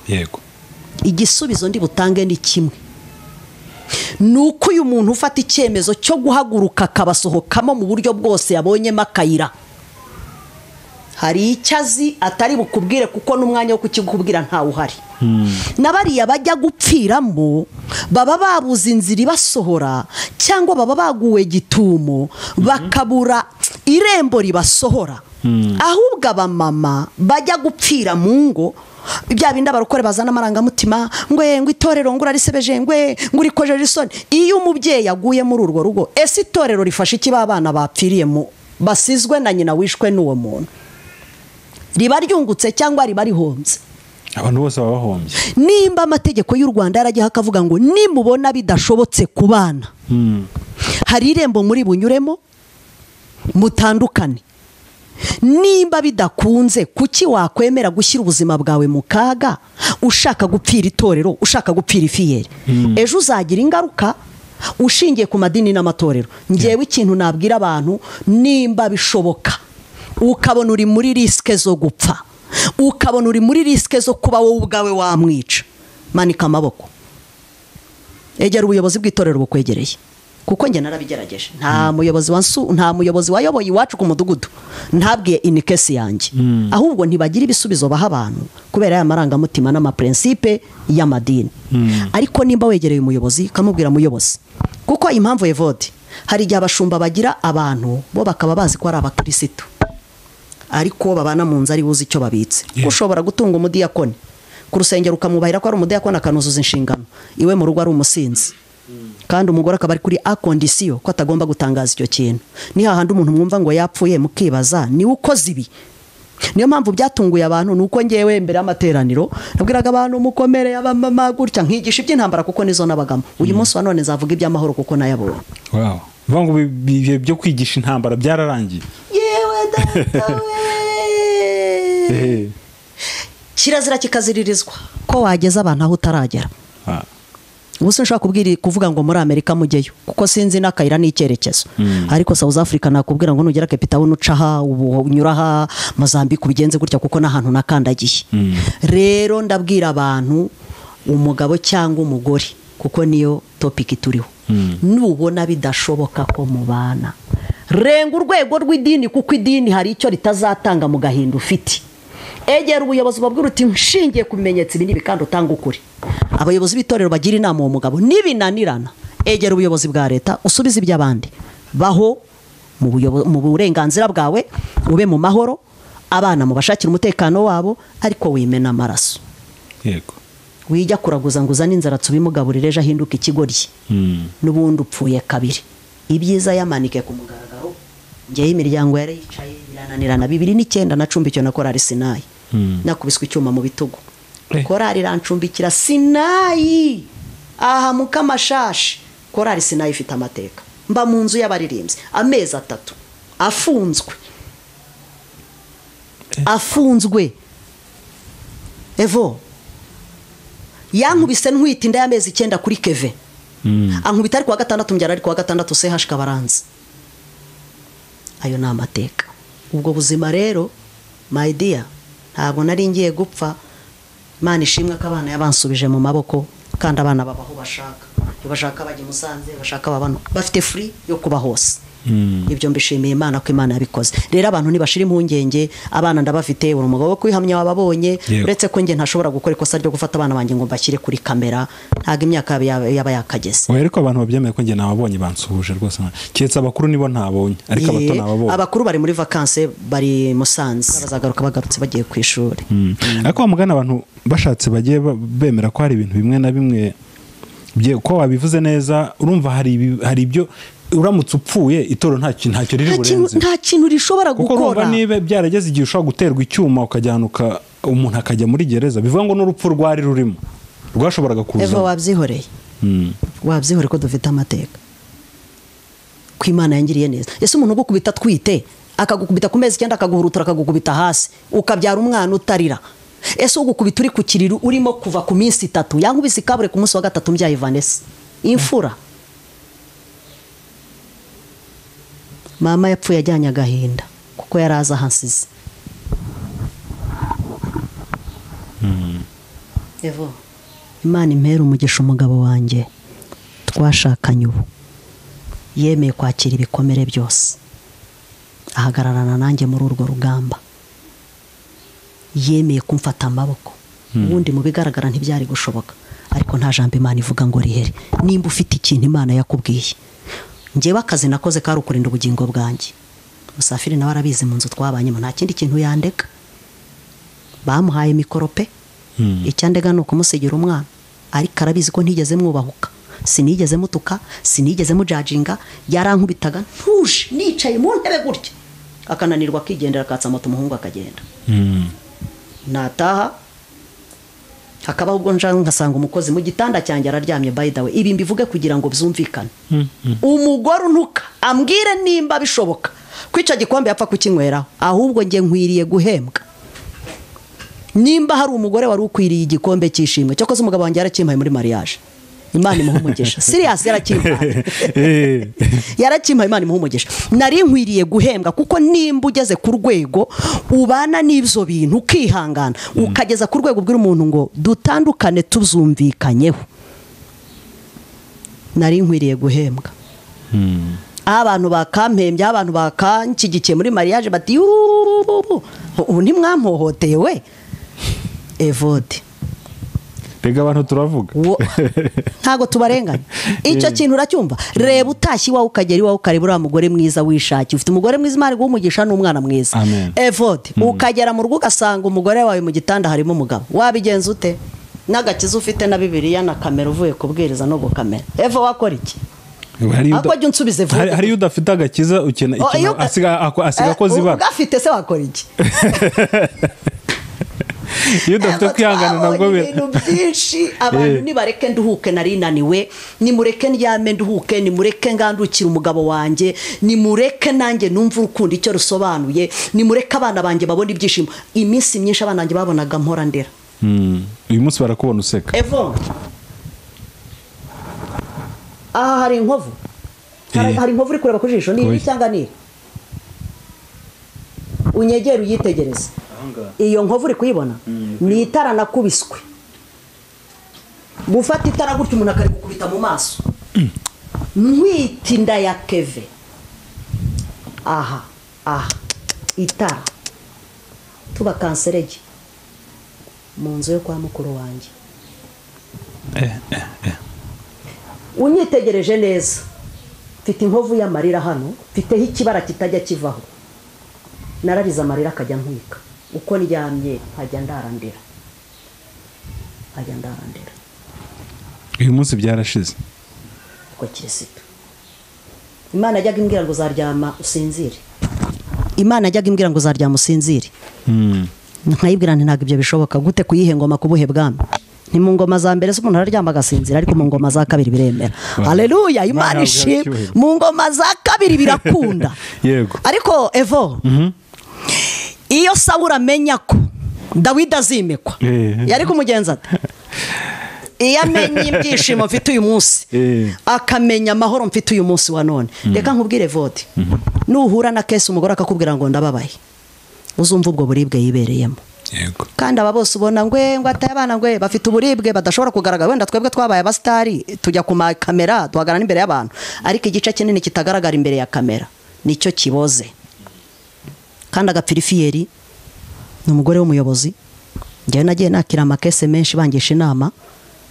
yego igisubizo ndi butange ni kimwe ni uko uyu muntu ufata icyemezo cyo guhaguruka akabasohokamo mu buryo bwose yabonyemo akayira hari icyo azi atari bukubwire kuko n'umwanya wo kukikubwira ntawe uhari na bariya bajya gupfiramo baba babuze inzira ibasohora cyangwa baba baguwe gitumo bakabura irembo ribasohora ahubwo abamama bajya gupfira mu ngo bya bindi abarokore bazana amarangamutima ngwe ngo itorero ngo urarisebeje ngwe ngo urikojeje isoni iyo umubyeyi aguye muri urwo rugo ese itorero rifasha iki ba bana bapfiriye mu basizwe na nyina wishwe n'uwo muntu riba ryungutse cyangwa riba rihombye abantu bose baba bahombye nimba amategeko y'u rwanda yaragiyeho akavuga ngo nimubona bidashobotse ku bana Mm. hari irembo muri bunyuremo mutandukane nimba bidakunze kuki wakwemera gushyira ubuzima bwawe mu kaga ushaka gupfira itorero ushaka gupfira ifiyeri ejo uzagira ingaruka ushingiye ku madini n'amatorero ngewe ikintu nabwira abantu nimba bishoboka ukabona uri muri risike zo gupfa ukabona uri muri risike zo kuba wowe ubwawe wamwica manika amaboko egera ubuyobozi bw'itorero bukwegereye kuko njye narabigerageje nta muyobozi wansu nta muyobozi wayoboye iwacu ku mudugudu ntabwiye inikesi yanjye ahubwo ntibagira ibisubizo baha abantu kubera ya marangamutima n'amapurensipe y'amadini ariko nimba wegereye umuyobozi ukamubwira muyobozi kuko impamvu evodi hari igihe abashumba bagira abantu bo bakaba bazi ko ari abakirisitu ariko babana mu nzu ari buze icyo babitse Yeah. ushobora gutunga umudiyakoni ku rusengero ukamwubahira ko ari umudiyakoni akanuzuza inshingano iwe mu rugo ari umusinzi kandi umugore akaba ari kuri a kondisiyo ko atagomba gutangaza icyo kintu ni hahandi umuntu mwumva ngo yapfuye mukibaza niwe ukoze ibi niyo mpamvu byatunguye abantu ni uko ngewe mbere y'amateraniro nabwiraga abantu mukomere abamama gutya nkigisha iby'intambara kuko nizo nabagamo uyu munsi wa none nzavuga iby'amahoro kuko nayabonye Wow. Bivuga ngo ibi- ibi- ibihe byo kwigisha intambara byararangiye yewe data we Ehe. kirazira kikaziririzwa ko wageza abantu aho utaragera Ah. ubu sinshobora kubwira kuvuga ngo muri amerika mujyeyo kuko sinzi n'akayira n'icyerekezo ariko south africa nakubwira ngo nugera capitawuni uca aha ubu unyura aha mazambike ubigenze gutya kuko n'ahantu nakandagiye rero ndabwira abantu umugabo cyangwa umugore kuko niyo topiki turiho nubona bidashoboka ko mubana renga urwego rw'idini kuko idini hari icyo ritazatanga mu gahinda ufite egera ubuyobozi bubabwira uti nshingiye ku bimenyetso ibi n'ibi kandi utanga ukuri abayobozi b'itorero bagira inama uwo mugabo nibinanirana egera ubuyobozi bwa leta usubize iby'abandi baho mu buyobo- mu burenganzira bwawe ube mu mahoro abana mu bashakire umutekano wabo ariko wimena amaraso yego wijya kuraguza ngo uzane inzaratsi ubimugaburire ejo ahinduka ikigoryi Mm. n'ubundi upfuye kabiri ibyiza yamanike ku mugaragaro ngewe imiryango yari yicaye irananirana bibiri n'icyenda nacumbikiwe na korari sinayi nakubiswe icyuma mu bitugu Eh. korari irancumbikira sinayi aha mukamashashi korari sinayi ifite amateka mba mu nzu y'abaririmbyi amezi atatu afunzwe afunzwe evo yankubise ntwite inda y'amezi icyenda kuri keve ankubita ari kuwa gatandatu mbyara ari kuwa gatandatu CH Kabaranza ayo ni amateka ubwo buzima rero my dear ntabwo nari ngiye gupfa Imana ishimwe ko abana yabansubije mu maboko kandi abana baba aho bashaka iyo bashaka bajya i Musanze bashaka babano bafite free yo kuba hose ibyo mbishimiye imana ko imana yabikoze rero abantu ntibashira impungenge abana ndabafite uri umugabo wo kwihamya wababonye Yego. uretse ko njye ntashobora gukora ikosa ryo gufata abana banjye ngo mbashyire kuri kamera ntabwo imyaka yabo yaba- yaba yakageze oya ariko abantu babyemeye ko njye nababonye bansuhuje rwose nta- keretse abakuru nibo ntabonye ariko abato Ye, nababonye abakuru bari muri vakanse bari i musanze bazagaruka bagarutse bagiye ku ishuri ariko wamugana abantu bashatse bagiye ba- bemera ko hari ibintu bimwe na bimwe bye- ko wabivuze neza urumva hari ibi- hari ibyo uramutse upfuye itoro ntacyo ntacyo riri nta kintu- burenze nta kintu rishobora kuko gukora urumva niba byarageze igihe ushobora guterwa icyuma ukajyanuka umuntu akajya muri gereza bivuga ngo n'urupfu rwari rurimo rwashoboraga eva kuza wabyihoreye Mm. wabyihoreye ko dufite amateka ko imana yangiriye neza ese umuntu ugukubita atwite akagukubita ku mezi icyenda akaguhurutura akagukubita hasi ukabyara umwana utarira ese ugukubita uri ku kiriri urimo kuva ku minsi itatu yankubise ikabure ku munsi wa gatatu mbyaye vanessa imfura mama yapfuye ajyanye agahinda kuko yari azi ahansize Evo, imana impera umugisha umugabo wanjye twashakanye ubu yemeye kwakira ibikomere byose ahagararana nanjye muri urwo rugamba yemeye kumfata amaboko ubundi mu bigaragara ntibyari gushoboka ariko nta jambo imana ivuga ngo rihere nimba ufite ikintu imana yakubwiye ngewe akazi nakoze kari ukurinda ubugingo bwanjye musafiri nawe arabizi mu nzu twabanyemo nta kindi kintu yandeka bamuhaye mikoro pe Mm. icyandega ni ukumusigira umwana ariko arabizi ko ntigeze mwubahuka sinigeze mutuka sinigeze mujajinga yarankubitaga ntuje nicaye mu ntebe gutya akananirwa akigendera akatsa moto umuhungu akagenda Mm. nataha hakabaho ubwo nja nkasanga umukozi mu gitanda cyanjye araryamye by the way ibi mbivuge kugira ngo byumvikane Mm. umugore unuka ambwire nimba bishoboka ko icyo gikombe yapfa kukinyweraho ahubwo njye nkwiriye guhembwa nimba hari umugore wari ukwiriye igikombe cy'ishimwe cyakoze umugabo wanjye yarakimpaye muri mariage imana imuha umugisha siriyasi yarakimpaye yarakimpaye imana imuha umugisha nari nkwiriye guhembwa kuko nimba ugeze ku rwego ubana n'ibyo bintu ukihangana ukageza ku rwego ubwira umuntu ngo dutandukane tuzumvikanyeho nari nkwiriye guhembwa aho abantu bakampembye aho abantu bakanshyigikiye muri mariage bati yuhuhuhu ubu ntimwampohoteye we evode rega abantu turavuga Wo- ntago tubarenganya icyo kintu uracyumva reba utashye iwawe ukagera iwawe ukareba uriya mugore mwiza wishakiye ufite umugore mwiza imana iguha umugisha n'umwana mwiza Amen. evode ukagera mu rugo ugasanga umugore wawe mu gitanda harimo umugabo wabigenza ute n'agakiza ufite na bibiliya na kamera uvuye kubwiriza no gukamera evo wakora iki Hari Ako jya unsubiza vuba. hari- hariyo udafite agakiza ukena Oh, iyo ikintu uga- asiga ako- asiga Eh, akoze ibara ugafite se wakora iki iyo udafite Ntabwo kwihangana twabonye nabwo bira ibintu byinshi abantu Eh. nibareke nduhuke nari naniwe nimureke ndyame nduhuke nimureke ngandukire umugabo wanjye nimureke nanjye numve urukundo icyo rusobanuye nimureke abana banjye babone ibyishimo iminsi myinshi abana banjye babonaga mpora ndera Mm. uyu munsi barakubona useka evo aha hari inkovu Hari- Eh. hari inkovu uri kureba ku jisho ni Oya. iri cyangwa ni iri unyegere uyitegereze iyo nkovu uri kuyibona ni itara nakubiswe gufata itara gutya umuntu akarigukubita mu maso ntwite inda ya keve aha aha itara tuba kanserege mu nzu yo kwa mukuru wanjye unyitegereje neza mfite inkovu y'amarira hano mfiteho ikibara kitajya kivaho nararize amarira akajya ntwika uko ndyamye nkajya ndarandira nkajya ndarandira uyu munsi byarashize uko kirisitu imana yajyaga imbwira ngo uzaryama usinzire imana yajyaga imbwira ngo uzaryama usinzire Mm. nkayibwira nti ntabwo ibyo bishoboka gute kuyihe ngoma ku buhe bwami ni mu ngoma za mbere z'umuntu araryama agasinzira ariko mu ngoma za kabiri biremera haleluya imana Imana ishimwe icyubahiro. mu ngoma za kabiri birakunda Yego. ariko evo iyo sawura amenya ko dawidi azimikwa Eh. yari kumugenza ate iyo amenye ibyishimo mfite uyu munsi Eh. akamenya amahoro mfite uyu munsi wa none reka nkubwire vode nuhura na kesi umugore akakubwira ngo ndababaye uzumva ubwo buribwe yibereyemo yego kandi aba bose ubona ngwe ngo ataye abana ngwe bafite uburibwe badashobora kugaragara wenda twebwe twabaye abasitari tujya ku makamera duhagarara imbere y'abantu ariko igice kinini kitagaragara imbere ya kamera nicyo kiboze kandi agapirifiyeri ni umugore w'umuyobozi njyewe nagiye nakira amakese menshi bangisha inama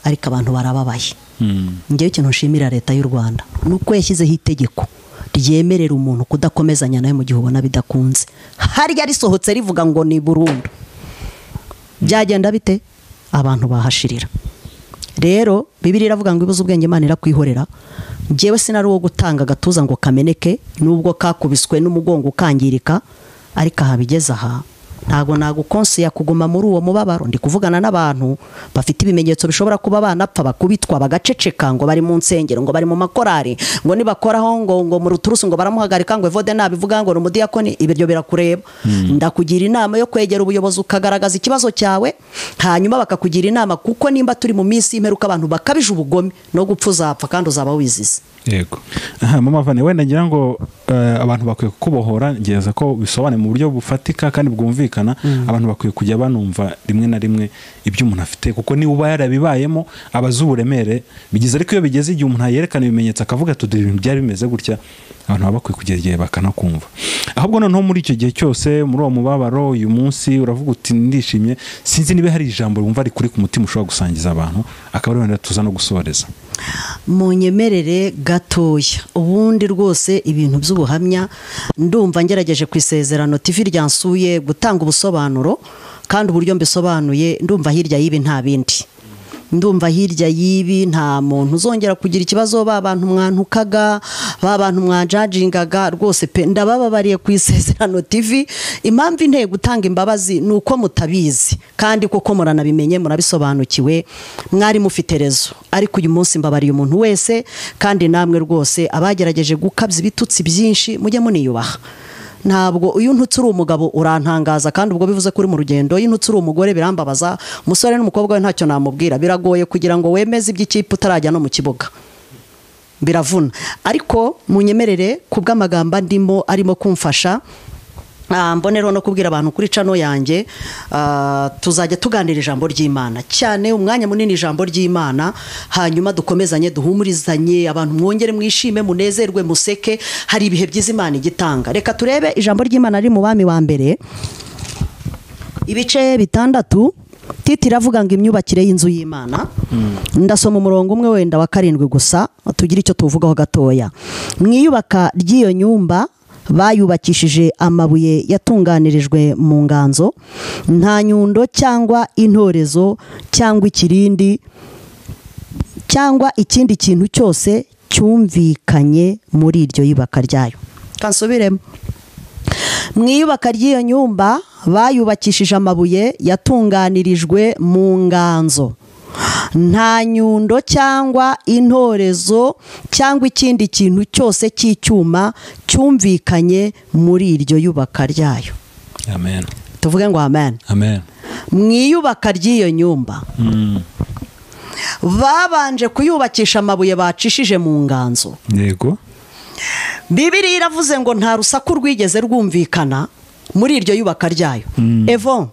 ariko abantu barababaye Mm. ngewe ikintu nshimira leta y'u rwanda ni uko yashyizeho itegeko ryemerera umuntu kudakomezanya nawe mu gihe ubona bidakunze harya risohotse rivuga ngo ni burundu byagenda bite abantu bahashirira rero bibiri iravuga ngo ibuze ubwenge imana irakwihorera ngewe sinari uwo gutanga agatuza ngo kameneke nubwo kakubiswe n'umugongo ukangirika ariko aha bigeze aha ntabwo nagukonsiya kuguma muri uwo mubabaro ndi kuvugana n'abantu bafite ibimenyetso bishobora kuba banapfa bakubitwa bagaceceka ngo bari mu nsengero ngo bari mu makorari ngo nibakoraho ngo ngo mu ruturusu ngo baramuhagarika ngo evode nabivuga ngo ni umudiyakoni ibiryo birakureba ndakugira inama yo kwegera ubuyobozi ukagaragaza ikibazo cyawe hanyuma bakakugira inama kuko nimba turi mu minsi y'imperuka abantu bakabije ubugome no gupfa uzapfa kandi uzaba wizize yego aha mama vane wenda ngira ngo eh, abantu bakwiye kukubohora ngereza ko bisobanuye mu buryo bufatika kandi bwumvikana abantu bakwiye kujya banumva rimwe na rimwe ibyo umuntu afite kuko niba uba yarabibayemo aba azi uburemere bigize ariko iyo bigeze igihe umuntu yerekana ibimenyetso akavuga ati "Dore ibintu byari bimeze gutya abantu baba bakwiye kugira igihe bakanakumva ahubwo noneho muri icyo gihe cyose muri uwo mubabaro uyu munsi uravuga uti ndishimye sinzi niba hari ijambo wumva rikuri ku mutima ushobora gusangiza abantu akaba ari wenda tuza no gusoreza munyemerere gatoya ubundi rwose ibintu by'ubuhamya ndumva ngerageje ku isezerano tivi ryansuye gutanga ubusobanuro kandi uburyo mbisobanuye ndumva hirya y'ibi nta bindi ndumva hirya y'ibi nta muntu uzongera kugira ikibazo ba bantu mwantukaga ba bantu mwanjajingaga rwose pe ndabababariye ku isezerano tivi impamvu inteye gutanga imbabazi ni uko mutabizi kandi koko muranabimenye murabisobanukiwe mwari mufite rezo ariko uyu munsi mbabariye umuntu wese kandi namwe rwose abagerageje gukabya ibitutsi byinshi mujye muniyubaha ntabwo iyo untutse uri umugabo urantangaza kandi ubwo bivuze ko uri mu rugendo iyo untutse uri umugore birambabaza umusore n'umukobwa we ntacyo namubwira biragoye kugira ngo wemeze iby'ikipe utarajya no mu kibuga biravuna ariko munyemerere ku bw'amagambo ndimo arimo kumfasha Ah, mbone rero no kubwira abantu kuri cano yanjye ah, tuzajya tuganira ijambo ry'imana cyane umwanya munini ijambo ry'imana hanyuma dukomezanye duhumurizanye abantu mwongere mwishime munezerwe museke hari ibihe byiza imana igitanga reka turebe ijambo ry'imana riri mu bami wa mbere ibice bitandatu titi iravuga ngo imyubakire y'inzu y'imana ndasoma umurongo umwe wenda wa karindwi gusa tugire icyo tuvugaho gatoya mwiyubaka ry'iyo nyumba bayubakishije amabuye yatunganirijwe mu nganzo nta nyundo cyangwa intorezo cyangwa ikirindi cyangwa ikindi kintu cyose cyumvikanye muri iryo yubaka ryayo kansubiremo mu iyubaka ry'iyo nyumba bayubakishije amabuye yatunganirijwe mu nganzo nta nyundo cyangwa intorezo cyangwa ikindi kintu cyose cy'icyuma cyumvikanye muri iryo yubaka ryayo amen tuvuge ngo amen amen mu iyubaka ry'iyo nyumba babanje kuyubakisha amabuye bacishije mu nganzo yego bibiriya iravuze ngo nta rusaku rwigeze rwumvikana muri iryo yubaka ryayo evo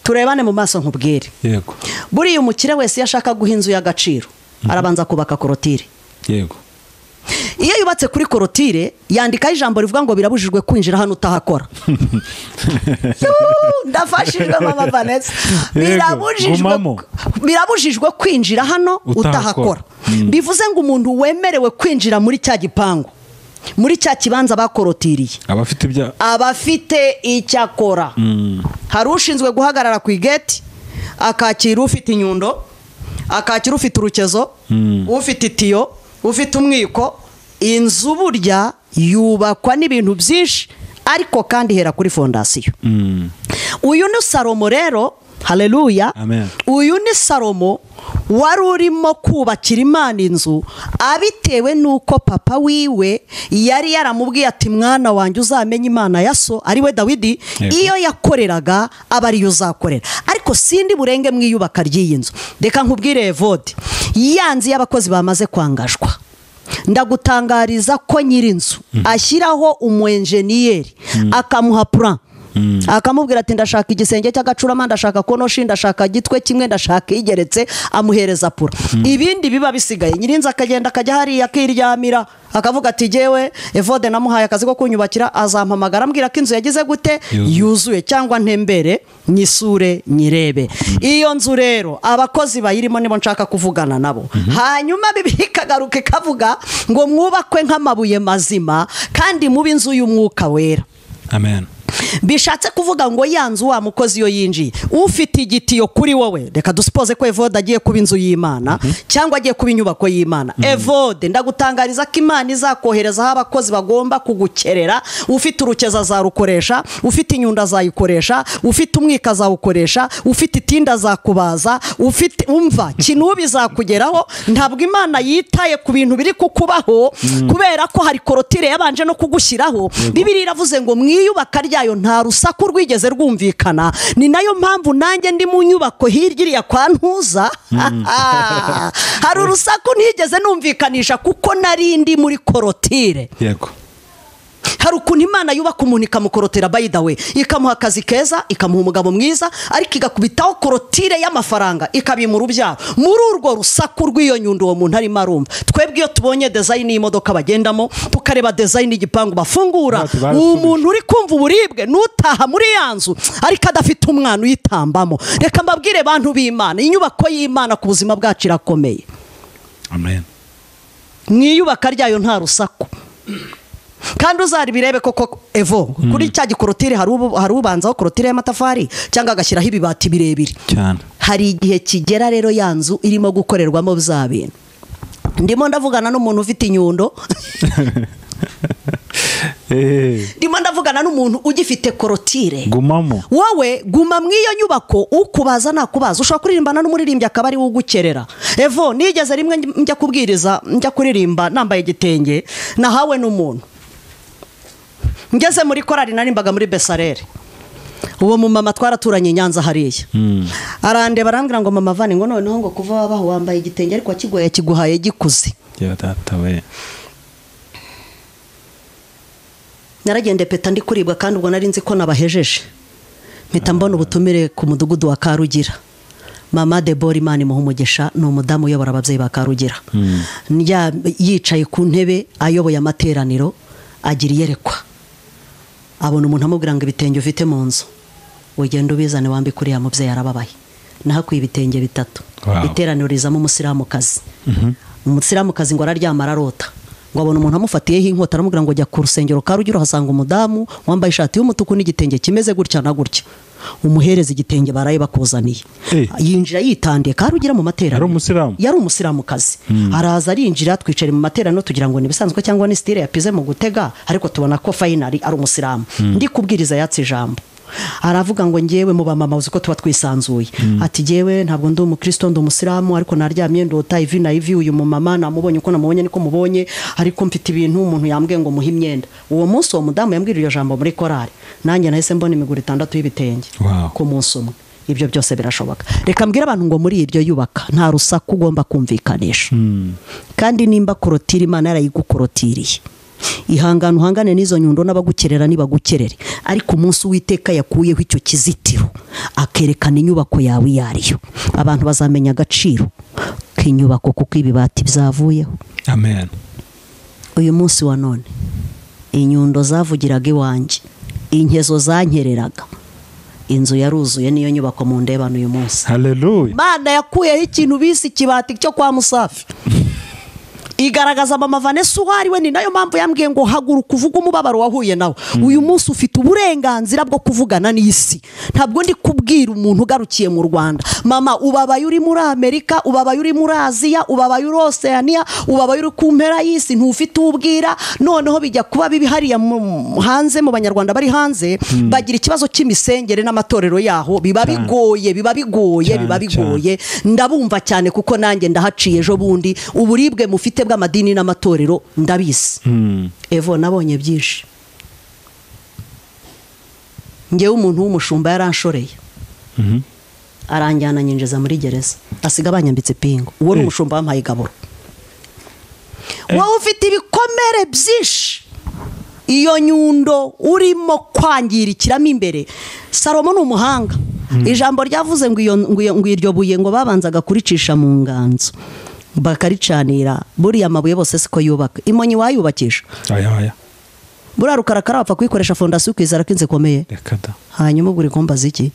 turebane mu maso nkubwire yego buriya umukire wese iyo ashaka guha inzu y'agaciro arabanza kubaka korotire yego iyo yubatse kuri korotire yandikaho ijambo rivuga ngo birabujijwe kwinjira hano utahakora Yuuu, ndafashijwe mama vanessa Yego, birabujijwe gumamo. birabujijwe kwinjira hano Utahakora. utahakora bivuze ngo umuntu wemerewe kwinjira muri cya gipangu muri cya kibanza bakorotiriye abafite ibya abafite icyo akora hari ushinzwe guhagarara ku igeti akakira ufite inyundo akakira ufite urukezo ufite itiyo ufite umwiko inzu burya yubakwa n'ibintu byinshi ariko kandi hera kuri fondasiyo Mm. uyu ni salomo rero hareruya Amen. uyu ni salomo wari urimo kubakira imana inzu abitewe n'uko papa wiwe yari yaramubwiye ati mwana wanjye uzamenye imana ya so ari we dawidi Yego. iyo yakoreraga aba ariyo uzakorera ariko sindi burenge mu iyubaka ry'iyi nzu reka nkubwire evode ya nzu y'abakozi bamaze kwangajwa ndagutangariza ko nyir'inzu ashyiraho umwenjeniyeri akamuha puran akamubwira ati ndashaka igisenge cy'agacurama ndashaka konoshi ndashaka gitwe kimwe ndashaka igeretse amuhereza pura ibindi biba bisigaye nyir'inzu akagenda akajya hariya akiryamira akavuga ati jyewe evode namuhaye akazi ko kunyubakira azampamagara ambwira ko inzu yagize gute Yuzuye. yuzuye cyangwa ntembere nyisure nyirebe iyo nzu rero abakozi bayirimo nibo nshaka kuvugana nabo hanyuma bibiliya ikagaruka ikavuga ngo mwubakwe nk'amabuye mazima kandi mube inzu y'umwuka wera amen bishatse kuvuga ngo ya nzu wa mukozi iyo yinjiye ufite igitiyo kuri wowe reka dusipoze ko evode agiye kuba inzu y'imana cyangwa agiye kuba inyubako y'imana evode ndagutangariza ko imana izakoherezaho abakozi bagomba kugukerera ufite urukeza azarukoresha ufite inyundo azayikoresha ufite umwika azawukoresha ufite itinda azakubaza ufite umva kinubi izakugeraho ntabwo imana yitaye ku bintu biri kukubaho kubera ko hari korotire yabanje no kugushyiraho bibiri iravuze ngo mwiyubaka ryayo nta rusaku rwigeze rwumvikana ni nayo mpamvu nanjye ndi mu nyubako hirya iriya kwa ntuza hari urusaku ntigeze numvikanisha kuko nari ndi muri korotire yego hari ukuntu imana yubaka umuntu ikamukorotera bayidawe ikamuha akazi keza ikamuha umugabo mwiza ariko igakubitaho korotire y'amafaranga ikabimura urubyaro muri urwo rusaku rw'iyo nyundo uwo muntu arimo arumva twebwe iyo tubonye dezayini y'imodoka bagendamo tukareba dezayini y'igipangu bafungura Ati, barasubije. uwo muntu uri kumva uburibwe n'utaha muri ya nzu ariko adafite umwana uyitambamo reka mbabwire bantu b'imana inyubako y'imana ku buzima bwacu irakomeye amen mu iyubaka ryayo nta rusaku kandi uzaribirebe koko evo kuri cya gikorotire hari ubu- hari ubanzaho korotire y'amatafari cyangwa agashyiraho ibibati birebire cyane hari igihe kigera rero ya nzu irimo gukorerwamo bya bintu ndimo ndavugana n'umuntu ufite inyundo Eh, ndimo ndavugana n'umuntu ugifite korotire gumamo wowe guma mu iyo nyubako ukubaza nakubaza ushobora kuririmbana n'umuririmbyi akaba ari we ugukerera evo nigeze rimwe njya kubwiriza njya kuririmba nambaye igitenge nahawe n'umuntu ngeze muri korari narimbaga muri besarere uwo mumama twaraturanye i nyanza hariya arandeba arambwira ngo mama vane ngo noneho ngo kuva wabaho wambaye igitenge ariko kigoye kiguhaye gikuze ya data we naragende peta ndi kuribwa kandi ubwo nari nzi ko nabahejeje mpita mbona ubutumire ku mudugudu wa karugira mama debora imana imuha umugisha ni umudamu uyobora ababyeyi ba karugira Ndya- yicaye ku ntebe ayoboye amateraniro agira iyerekwa abona umuntu amubwira ngo ibitenge ufite mu nzu ugenda ubizane wambike uriya mubyeyi arababaye nahakuye ibitenge bitatu Wow. iteraniro rizamo umusilamukazi umusilamukazi ngo araryama ararota ngo abona umuntu amufatiyeho inkota aramubwira ngo jya ku rusengero karugira uhasanga umudamu wambaye ishati y'umutuku n'igitenge kimeze gutya na gutya umuhereza igitenge baraye bakuzaniye Eh. yinjira yitandiye karugira mu materaniro Yari umusilamu? yari umusilamukazi araza arinjira twicara mu materaniro tugira ngo ni ibisanzwe cyangwa ni sitire yapize mu gutega ariko tubona ko fayinari ari umusilamu ndi kubwiriza yatse ijambo aravuga ngo ngewe mu bamama uzi ko tuba twisanzuye ati ngewe ntabwo ndi umukristo ndi umusilamu ariko naryamye ndota ivi na ivi uyu mumama namubonye uko namubonye niko mubonye ariko mfite ibintu umuntu yambwiye ngo muhe imyenda uwo munsi uwo mudamu yambwira iryo jambo muri korari nanjye nahise mbona imiguru itandatu y'ibitenge Wow. ku munsi umwe ibyo byose birashoboka reka mbwire abantu ngo muri iryo yubaka nta rusaku ugomba kumvikanisha kandi nimba korotiri imana yarayigukorotiriye ihangane uhangane n'izo nyundo n'abagukerera nibagukerere ariko umunsi w'iteka yakuyeho icyo kizitiro akerekana inyubako yawe iyo ariyo abantu bazamenya agaciro k'inyubako kuko ibibati byavuyeho amen uyu munsi wa none inyundo zavugiraga iwanjye inkezo zankereraga inzu yaruzuye niyo nyubako mu ndebano uyu munsi haleluya imana yakuyeho ikintu bise ikibati cyo kwa musafi igaragaza mama vanessa uwo ari we ni nayo mpamvu yambwiye ngo haguruka uvuge umubabaro wahuye nawe uyu munsi ufite uburenganzira bwo kuvugana n'isi ntabwo ndi kubwira umuntu ugarukiye mu rwanda mama ubabaye uri muri amerika ubabaye uri muri aziya ubabaye uri oseaniya ubabaye uri ku mpera y'isi ntufite uwo ubwira noneho bijya kuba bibi hariya mu- hanze mu banyarwanda bari hanze bagira ikibazo cy'imisengere n'amatorero yaho biba bigoye biba bigoye Cyane, biba cyane. bigoye bigoye ndabumva cyane kuko nanjye ndahaciye ejo bundi uburibwe mufite bw'amadini n'amatorero ndabizi evo nabonye byinshi ngewe umuntu w'umushumba yaranshoreye Mhm. aranjyana nyinjiza muri gereza asiga banyambitse ipingu uwo ni Eh. umushumba wampaye igaburo wowe ufite ibikomere byinshi iyo nyundo urimo kwangirikiramo imbere salomo ni umuhanga ijambo ryavuze ngo iyo- ngo iyo- ngo iryo buye ngo babanzaga kuricisha mu nganzo bakaricanira buriya amabuye bose siko yubaka imonyi wayubakisha aya aya buriya rukarakara wapfa kuyikoresha fondasiyo ukizera ko inzu ikomeye reka da hanyuma ubwo ikombaza iki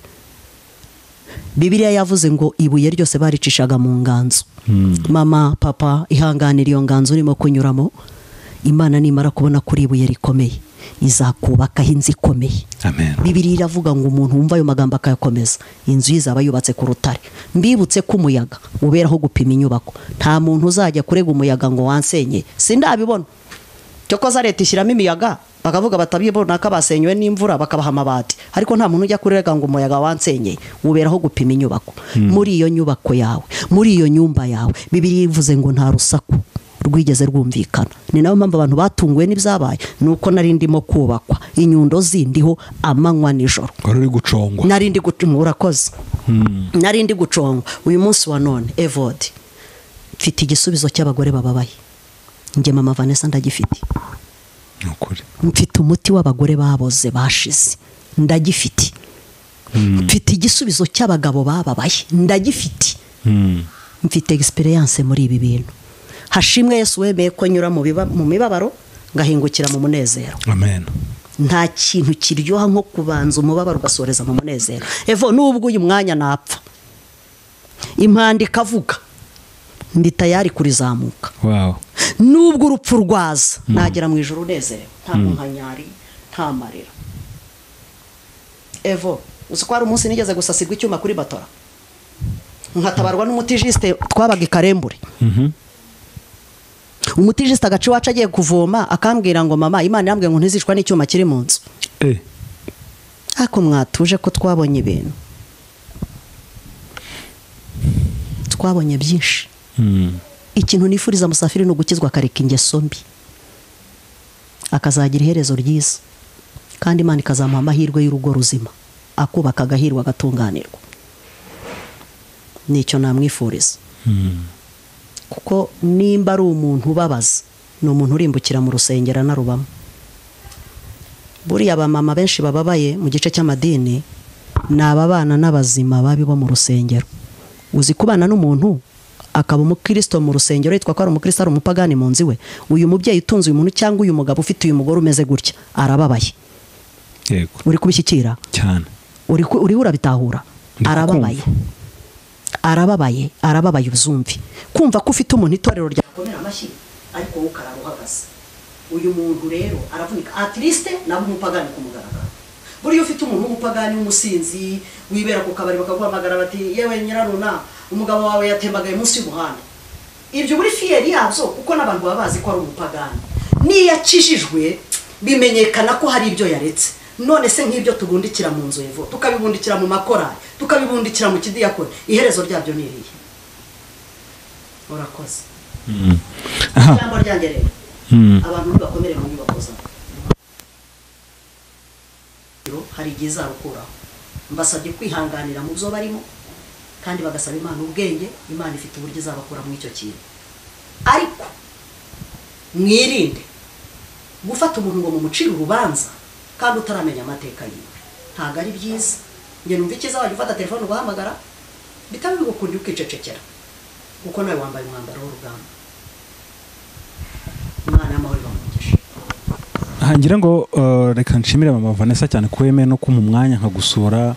bibiliya yavuze ngo ibuye ryose baricishaga mu nganzo mama papa ihanganira iyo nganzo urimo kunyuramo imana nimara kubona kuri ibuye rikomeye izakubakaho inzu ikomeye amen bibiri iravuga ngo umuntu wumva ayo magambo akayakomeza inzu ye izaba yubatse ku rutare mbibutse ko umuyaga uberaho gupima inyubako nta muntu uzajya kurega umuyaga ngo wansenye sindabibona cyokoza leta ishyiramo imiyaga bakavuga batabibona ko basenywe n'imvura bakabaha amabati ariko nta muntu ujya kurega ngo umuyaga wansenyeye uberaho gupima inyubako muri iyo nyubako yawe muri iyo nyumba yawe bibiri ivuze ngo nta rusaku rwigeze rwumvikana ni nayo mpamvu abantu batunguwe n'ibyabaye ni uko nari ndimo kubakwa inyundo zindiho amanywa nijoro wari uri gucongwa nari ndi gucunga urakoze nari ndi gucunga uyu munsi wa none evodi mfite igisubizo cy'abagore bababaye njye mama vanessa ndagifite ni ukuri mfite umuti w'abagore baboze bashize ndagifite mfite igisubizo cy'abagabo bababaye ndagifite Mm. mfite egisperiyanse muri ibi bintu hashimwe yesu wemeye ko nyura mu biba- mu mibabaro ngahingukira mu munezero amen nta kintu kiryoha nko kubanza umubabaro ugasoreza mu munezero evo nubwo uyu mwanya napfa impanda ikavuga ndi tayari kurizamuka wow nubwo urupfu rwaza nagera mu ijoro unezerewe nta muhanyari nta marira evo uzi ko hari umunsi nigeze gusasirwa icyuma kuri batora nkatabarwa n'umutijisite twabaga i karembure Mhm. umutijisite agace iwacu agiye kuvoma akambwira ngo mama imana yambwiye ngo ntizicwa n'icyuma kiri mu nzu eh ariko mwatuje ko twabonye ibintu twabonye byinshi Mm. ikintu nifuriza musafiri ni ugukizwa akareka ingeso mbi akazagira iherezo ryiza kandi imana ikazamuha amahirwe y'urugo ruzima akubaka agahirwa agatunganirwa nicyo namwifuriza kuko nimba ari umuntu ubabaza ni umuntu urimbukira mu rusengero anarubamo buriya abamama benshi bababaye mu gice cy'amadini ni ababana n'abazima babi bo mu rusengero uzi kubana n'umuntu akaba umukristo mu rusengero yitwa ko ari umukristo ari umupagani mu nzu iwe uyu mubyeyi utunze uyu muntu cyangwa uyu mugabo ufite uyu mugore umeze gutya arababaye yego uri kubishyikira cyane uri ku- uriho urabitahura Ndi arababaye kukumva. arababaye arababaye uzumve kumva ko ufite umuntu itorero ryakomera amashyi ariko wowe ukarara uhagaze uyu muntu rero aravunika atirisite nawe umupagani kumugaragara buriya ufite umuntu w'umupagani w'umusinzi wibera ku kabari bakaguhamagara bati yewe nyiraruna umugabo wawe yatembagaye munsi y'umuhanda ibyo muri fiyeri yabyo kuko n'abantu baba bazi ko ari umupagani n'iyo akijijwe bimenyekana ko hari ibyo yaretse none se nk'ibyo tubundikira mu nzu evo tukabibundikira mu makorari tukabibundikira mu kidiyakoni iherezo ryabyo ni irihe urakoze aha ijambo ryanjye rero mm, abantu ntibakomere mu nyubako zabo Rero hari igihe izarukuraho mbasabye kwihanganira mu byo barimo kandi bagasaba imana ubwenge imana ifite uburyo izabakura mu icyo kintu ariko mwirinde gufata umuntu ngo mumucire urubanza kandi utaramenya amateka yiwe ntabwo ari byiza njye numva icyiza wajya ufata telefone ugahamagara bitaba bigukunda ukicecekera kuko nawe wambaye umwambaro w'urugamba imana y'amahoro ibamugisha aha ngira ngo eh, reka nshimire mama vanessa cyane ko wemeye no kumpa umwanya nkagusura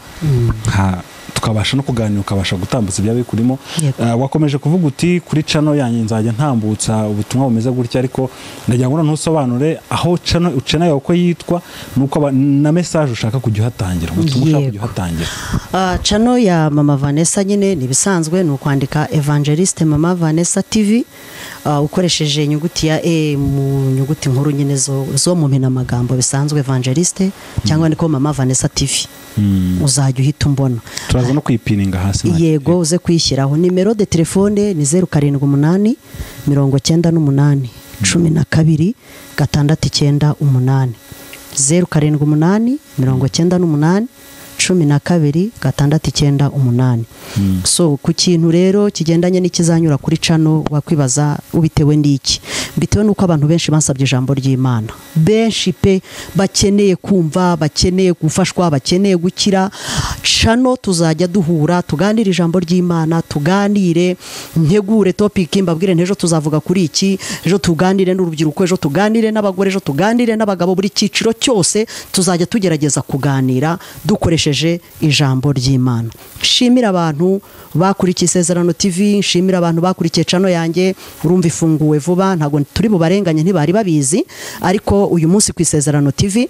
nka tukabasha no kuganira ukabasha gutambutsa ibyaba bikurimo Yego. Eh, wakomeje kuvuga uti kuri cano yanjye nzajya ntambutsa ubutumwa bumeze gutya ariko ndagira ngo noneho usobanure aho cano cano yawe uko yitwa nuko aba- na message ushaka kujya uhatangira ubutumwa ushaka kujya Yego. uhatangira Ah, chano ya mama vanessa nyine ni ibisanzwe ni ukwandika evangeliste mama vanessa tv ah, ukoresheje inyuguti ya e mu nyuguti nkuru nyine zo, zo mu mpinamagambo bisanzwe evangeliste cyangwa ni ko mama vanessa tv Mm. uzajya uhita umbona turaza no kuyipininga hasi nta- yego uze kuyishyiraho nimero de telefone ni zeru karindwi umunani mirongo cyenda n'umunani cumi na kabiri gatandatu icyenda umunani zeru karindwi umunani mirongo cyenda n'umunani cumi na kabiri gatandatu icyenda umunani so ku kintu rero kigendanye n'ikizanyura kuri cano wakwibaza ubitewe n'iki bitewe n'uko abantu benshi bansabye ijambo ry'imana benshi pe bakeneye kumva bakeneye gufashwa bakeneye gukira cano tuzajya duhura tuganire ijambo ry'imana tuganire ntegure topiki mbabwire ntejo tuzavuga kuri iki ejo tuganire n'urubyiruko ejo tuganire n'abagore ejo tuganire n'abagabo buri cyiciro cyose tuzajya tugerageza kuganira dukoresheje ijambo ry'imana nshimira abantu bakurikiye isezerano tv nshimira abantu bakurikiye cano yanjye urumva ifunguwe vuba ntabwo turi bubarenganye ntibari babizi ariko uyu munsi ku isezerano tv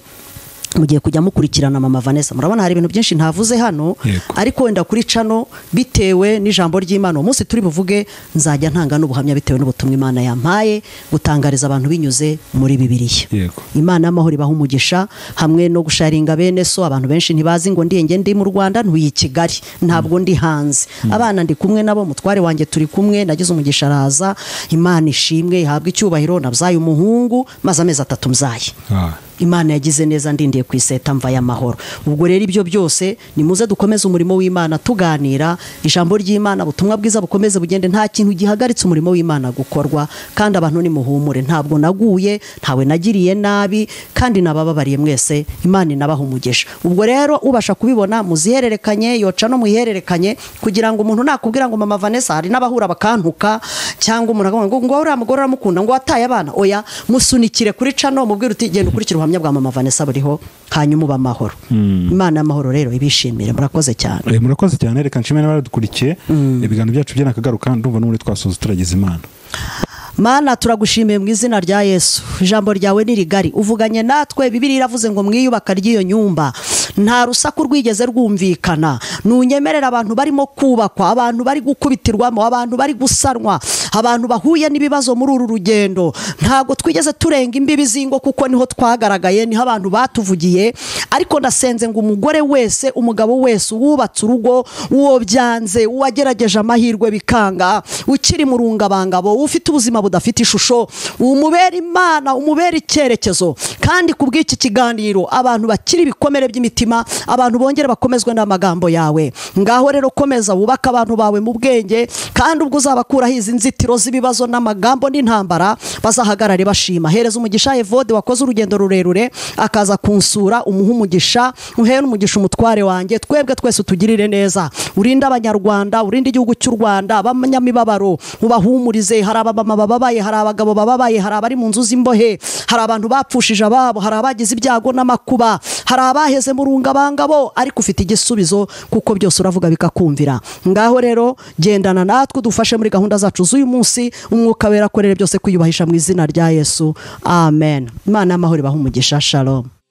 mugiye kujya mukurikirana mama vanessa murabona hari ibintu byinshi ntavuze hano Yego. ariko wenda kuri cano bitewe n'ijambo ry'imana uwo munsi turi buvuge nzajya ntanga n'ubuhamya bitewe n'ubutumwa imana yampaye gutangariza abantu binyuze muri bibiliya yego imana y'amahoro ibaha umugisha hamwe no gusharinga bene so abantu benshi ntibazi ngo ndiyenge ndi mu rwanda ntuye i kigali ntabwo ndi hanze abana ndi kumwe nabo mutware wanjye turi kumwe nagize umugisha araza imana ishimwe ihabwe icyubahiro nabyaye umuhungu maze amezi atatu mbyaye Ah. imana yagize neza ndindiye ku iseta mva y'amahoro ubwo rero ibyo byose nimuze dukomeze umurimo w'imana tuganira ijambo ry'imana ubutumwa bwiza bukomeze bugende nta kintu gihagaritse umurimo w'imana gukorwa kandi abantu nimuhumure ntabwo naguye ntawe nagiriye nabi kandi nabababariye mwese imana inabaha umugisha ubwo rero ubasha kubibona muzihererekanye yoca no muyihererekanye kugira ngo umuntu nakubwira ngo mama vanessa hari n'abahura bakantuka cyangwa umuntu akavuga ngo ngo uriya mugore uramukunda ngo wataye abana oya musunikire kuri cano mubwire uti genda ukurikire ubuhamya bwa mama vanessa buriho hanyuma uba amahoro imana y'amahoro rero ibishimire murakoze cyane Eh, murakoze cyane reka nshimire n'abaradukurikiye ibiganiro byacu by'akagaruka ndumva n'ubundi twasoza turagize imana mana turagushimiye mu izina rya yesu ijambo ryawe ni rigari uvuganye natwe bibiri iravuze ngo mwiyubaka ry'iyo nyumba nta rusaku rwigeze rwumvikana ntunyemerera abantu barimo kubakwa abantu bari gukubitirwamo abantu bari gusanwa abantu bahuye n'ibibazo muri uru rugendo ntabwo twigeze turenga imbibi z'ingo kuko niho twagaragaye niho abantu batuvugiye ariko ndasenze ngo umugore wese umugabo wese uwubatse urugo uwo byanze uwagerageje amahirwe bikanga ukiri mu rungabangabo ufite ubuzima budafite ishusho umubera imana umubera icyerekezo kandi ku bw'iki kiganiro abantu bakiri ibikomere by'imitima abantu bongere bakomezwe n'amagambo yawe ngaho rero komeza wubake abantu bawe mu bwenge kandi ubwo uzabakuraho izi nzitiro z'ibibazo n'amagambo n'intambara bazahagarare bashima hereza umugisha evode wakoze urugendo rurerure akaza kunsura umuha umugisha uhere n'umugisha umutware wanjye twebwe twese utugirire neza urinde abanyarwanda urinde igihugu cy'u rwanda abanyamibabaro ubahumurize hari abamama bababaye hari abagabo bababaye hari abari mu nzu z'imbohe hari abantu bapfushije ababo hari abagize ibyago n'amakuba hari abaheze mu rungabangabo ariko ufite igisubizo kuko byose uravuga bikakumvira ngaho rero gendana natwe udufashe muri gahunda zacu z'uyu munsi umwuka wera akorere byose kwiyubahisha mu izina rya yesu amen imana y'amahoro ibaha umugisha shalom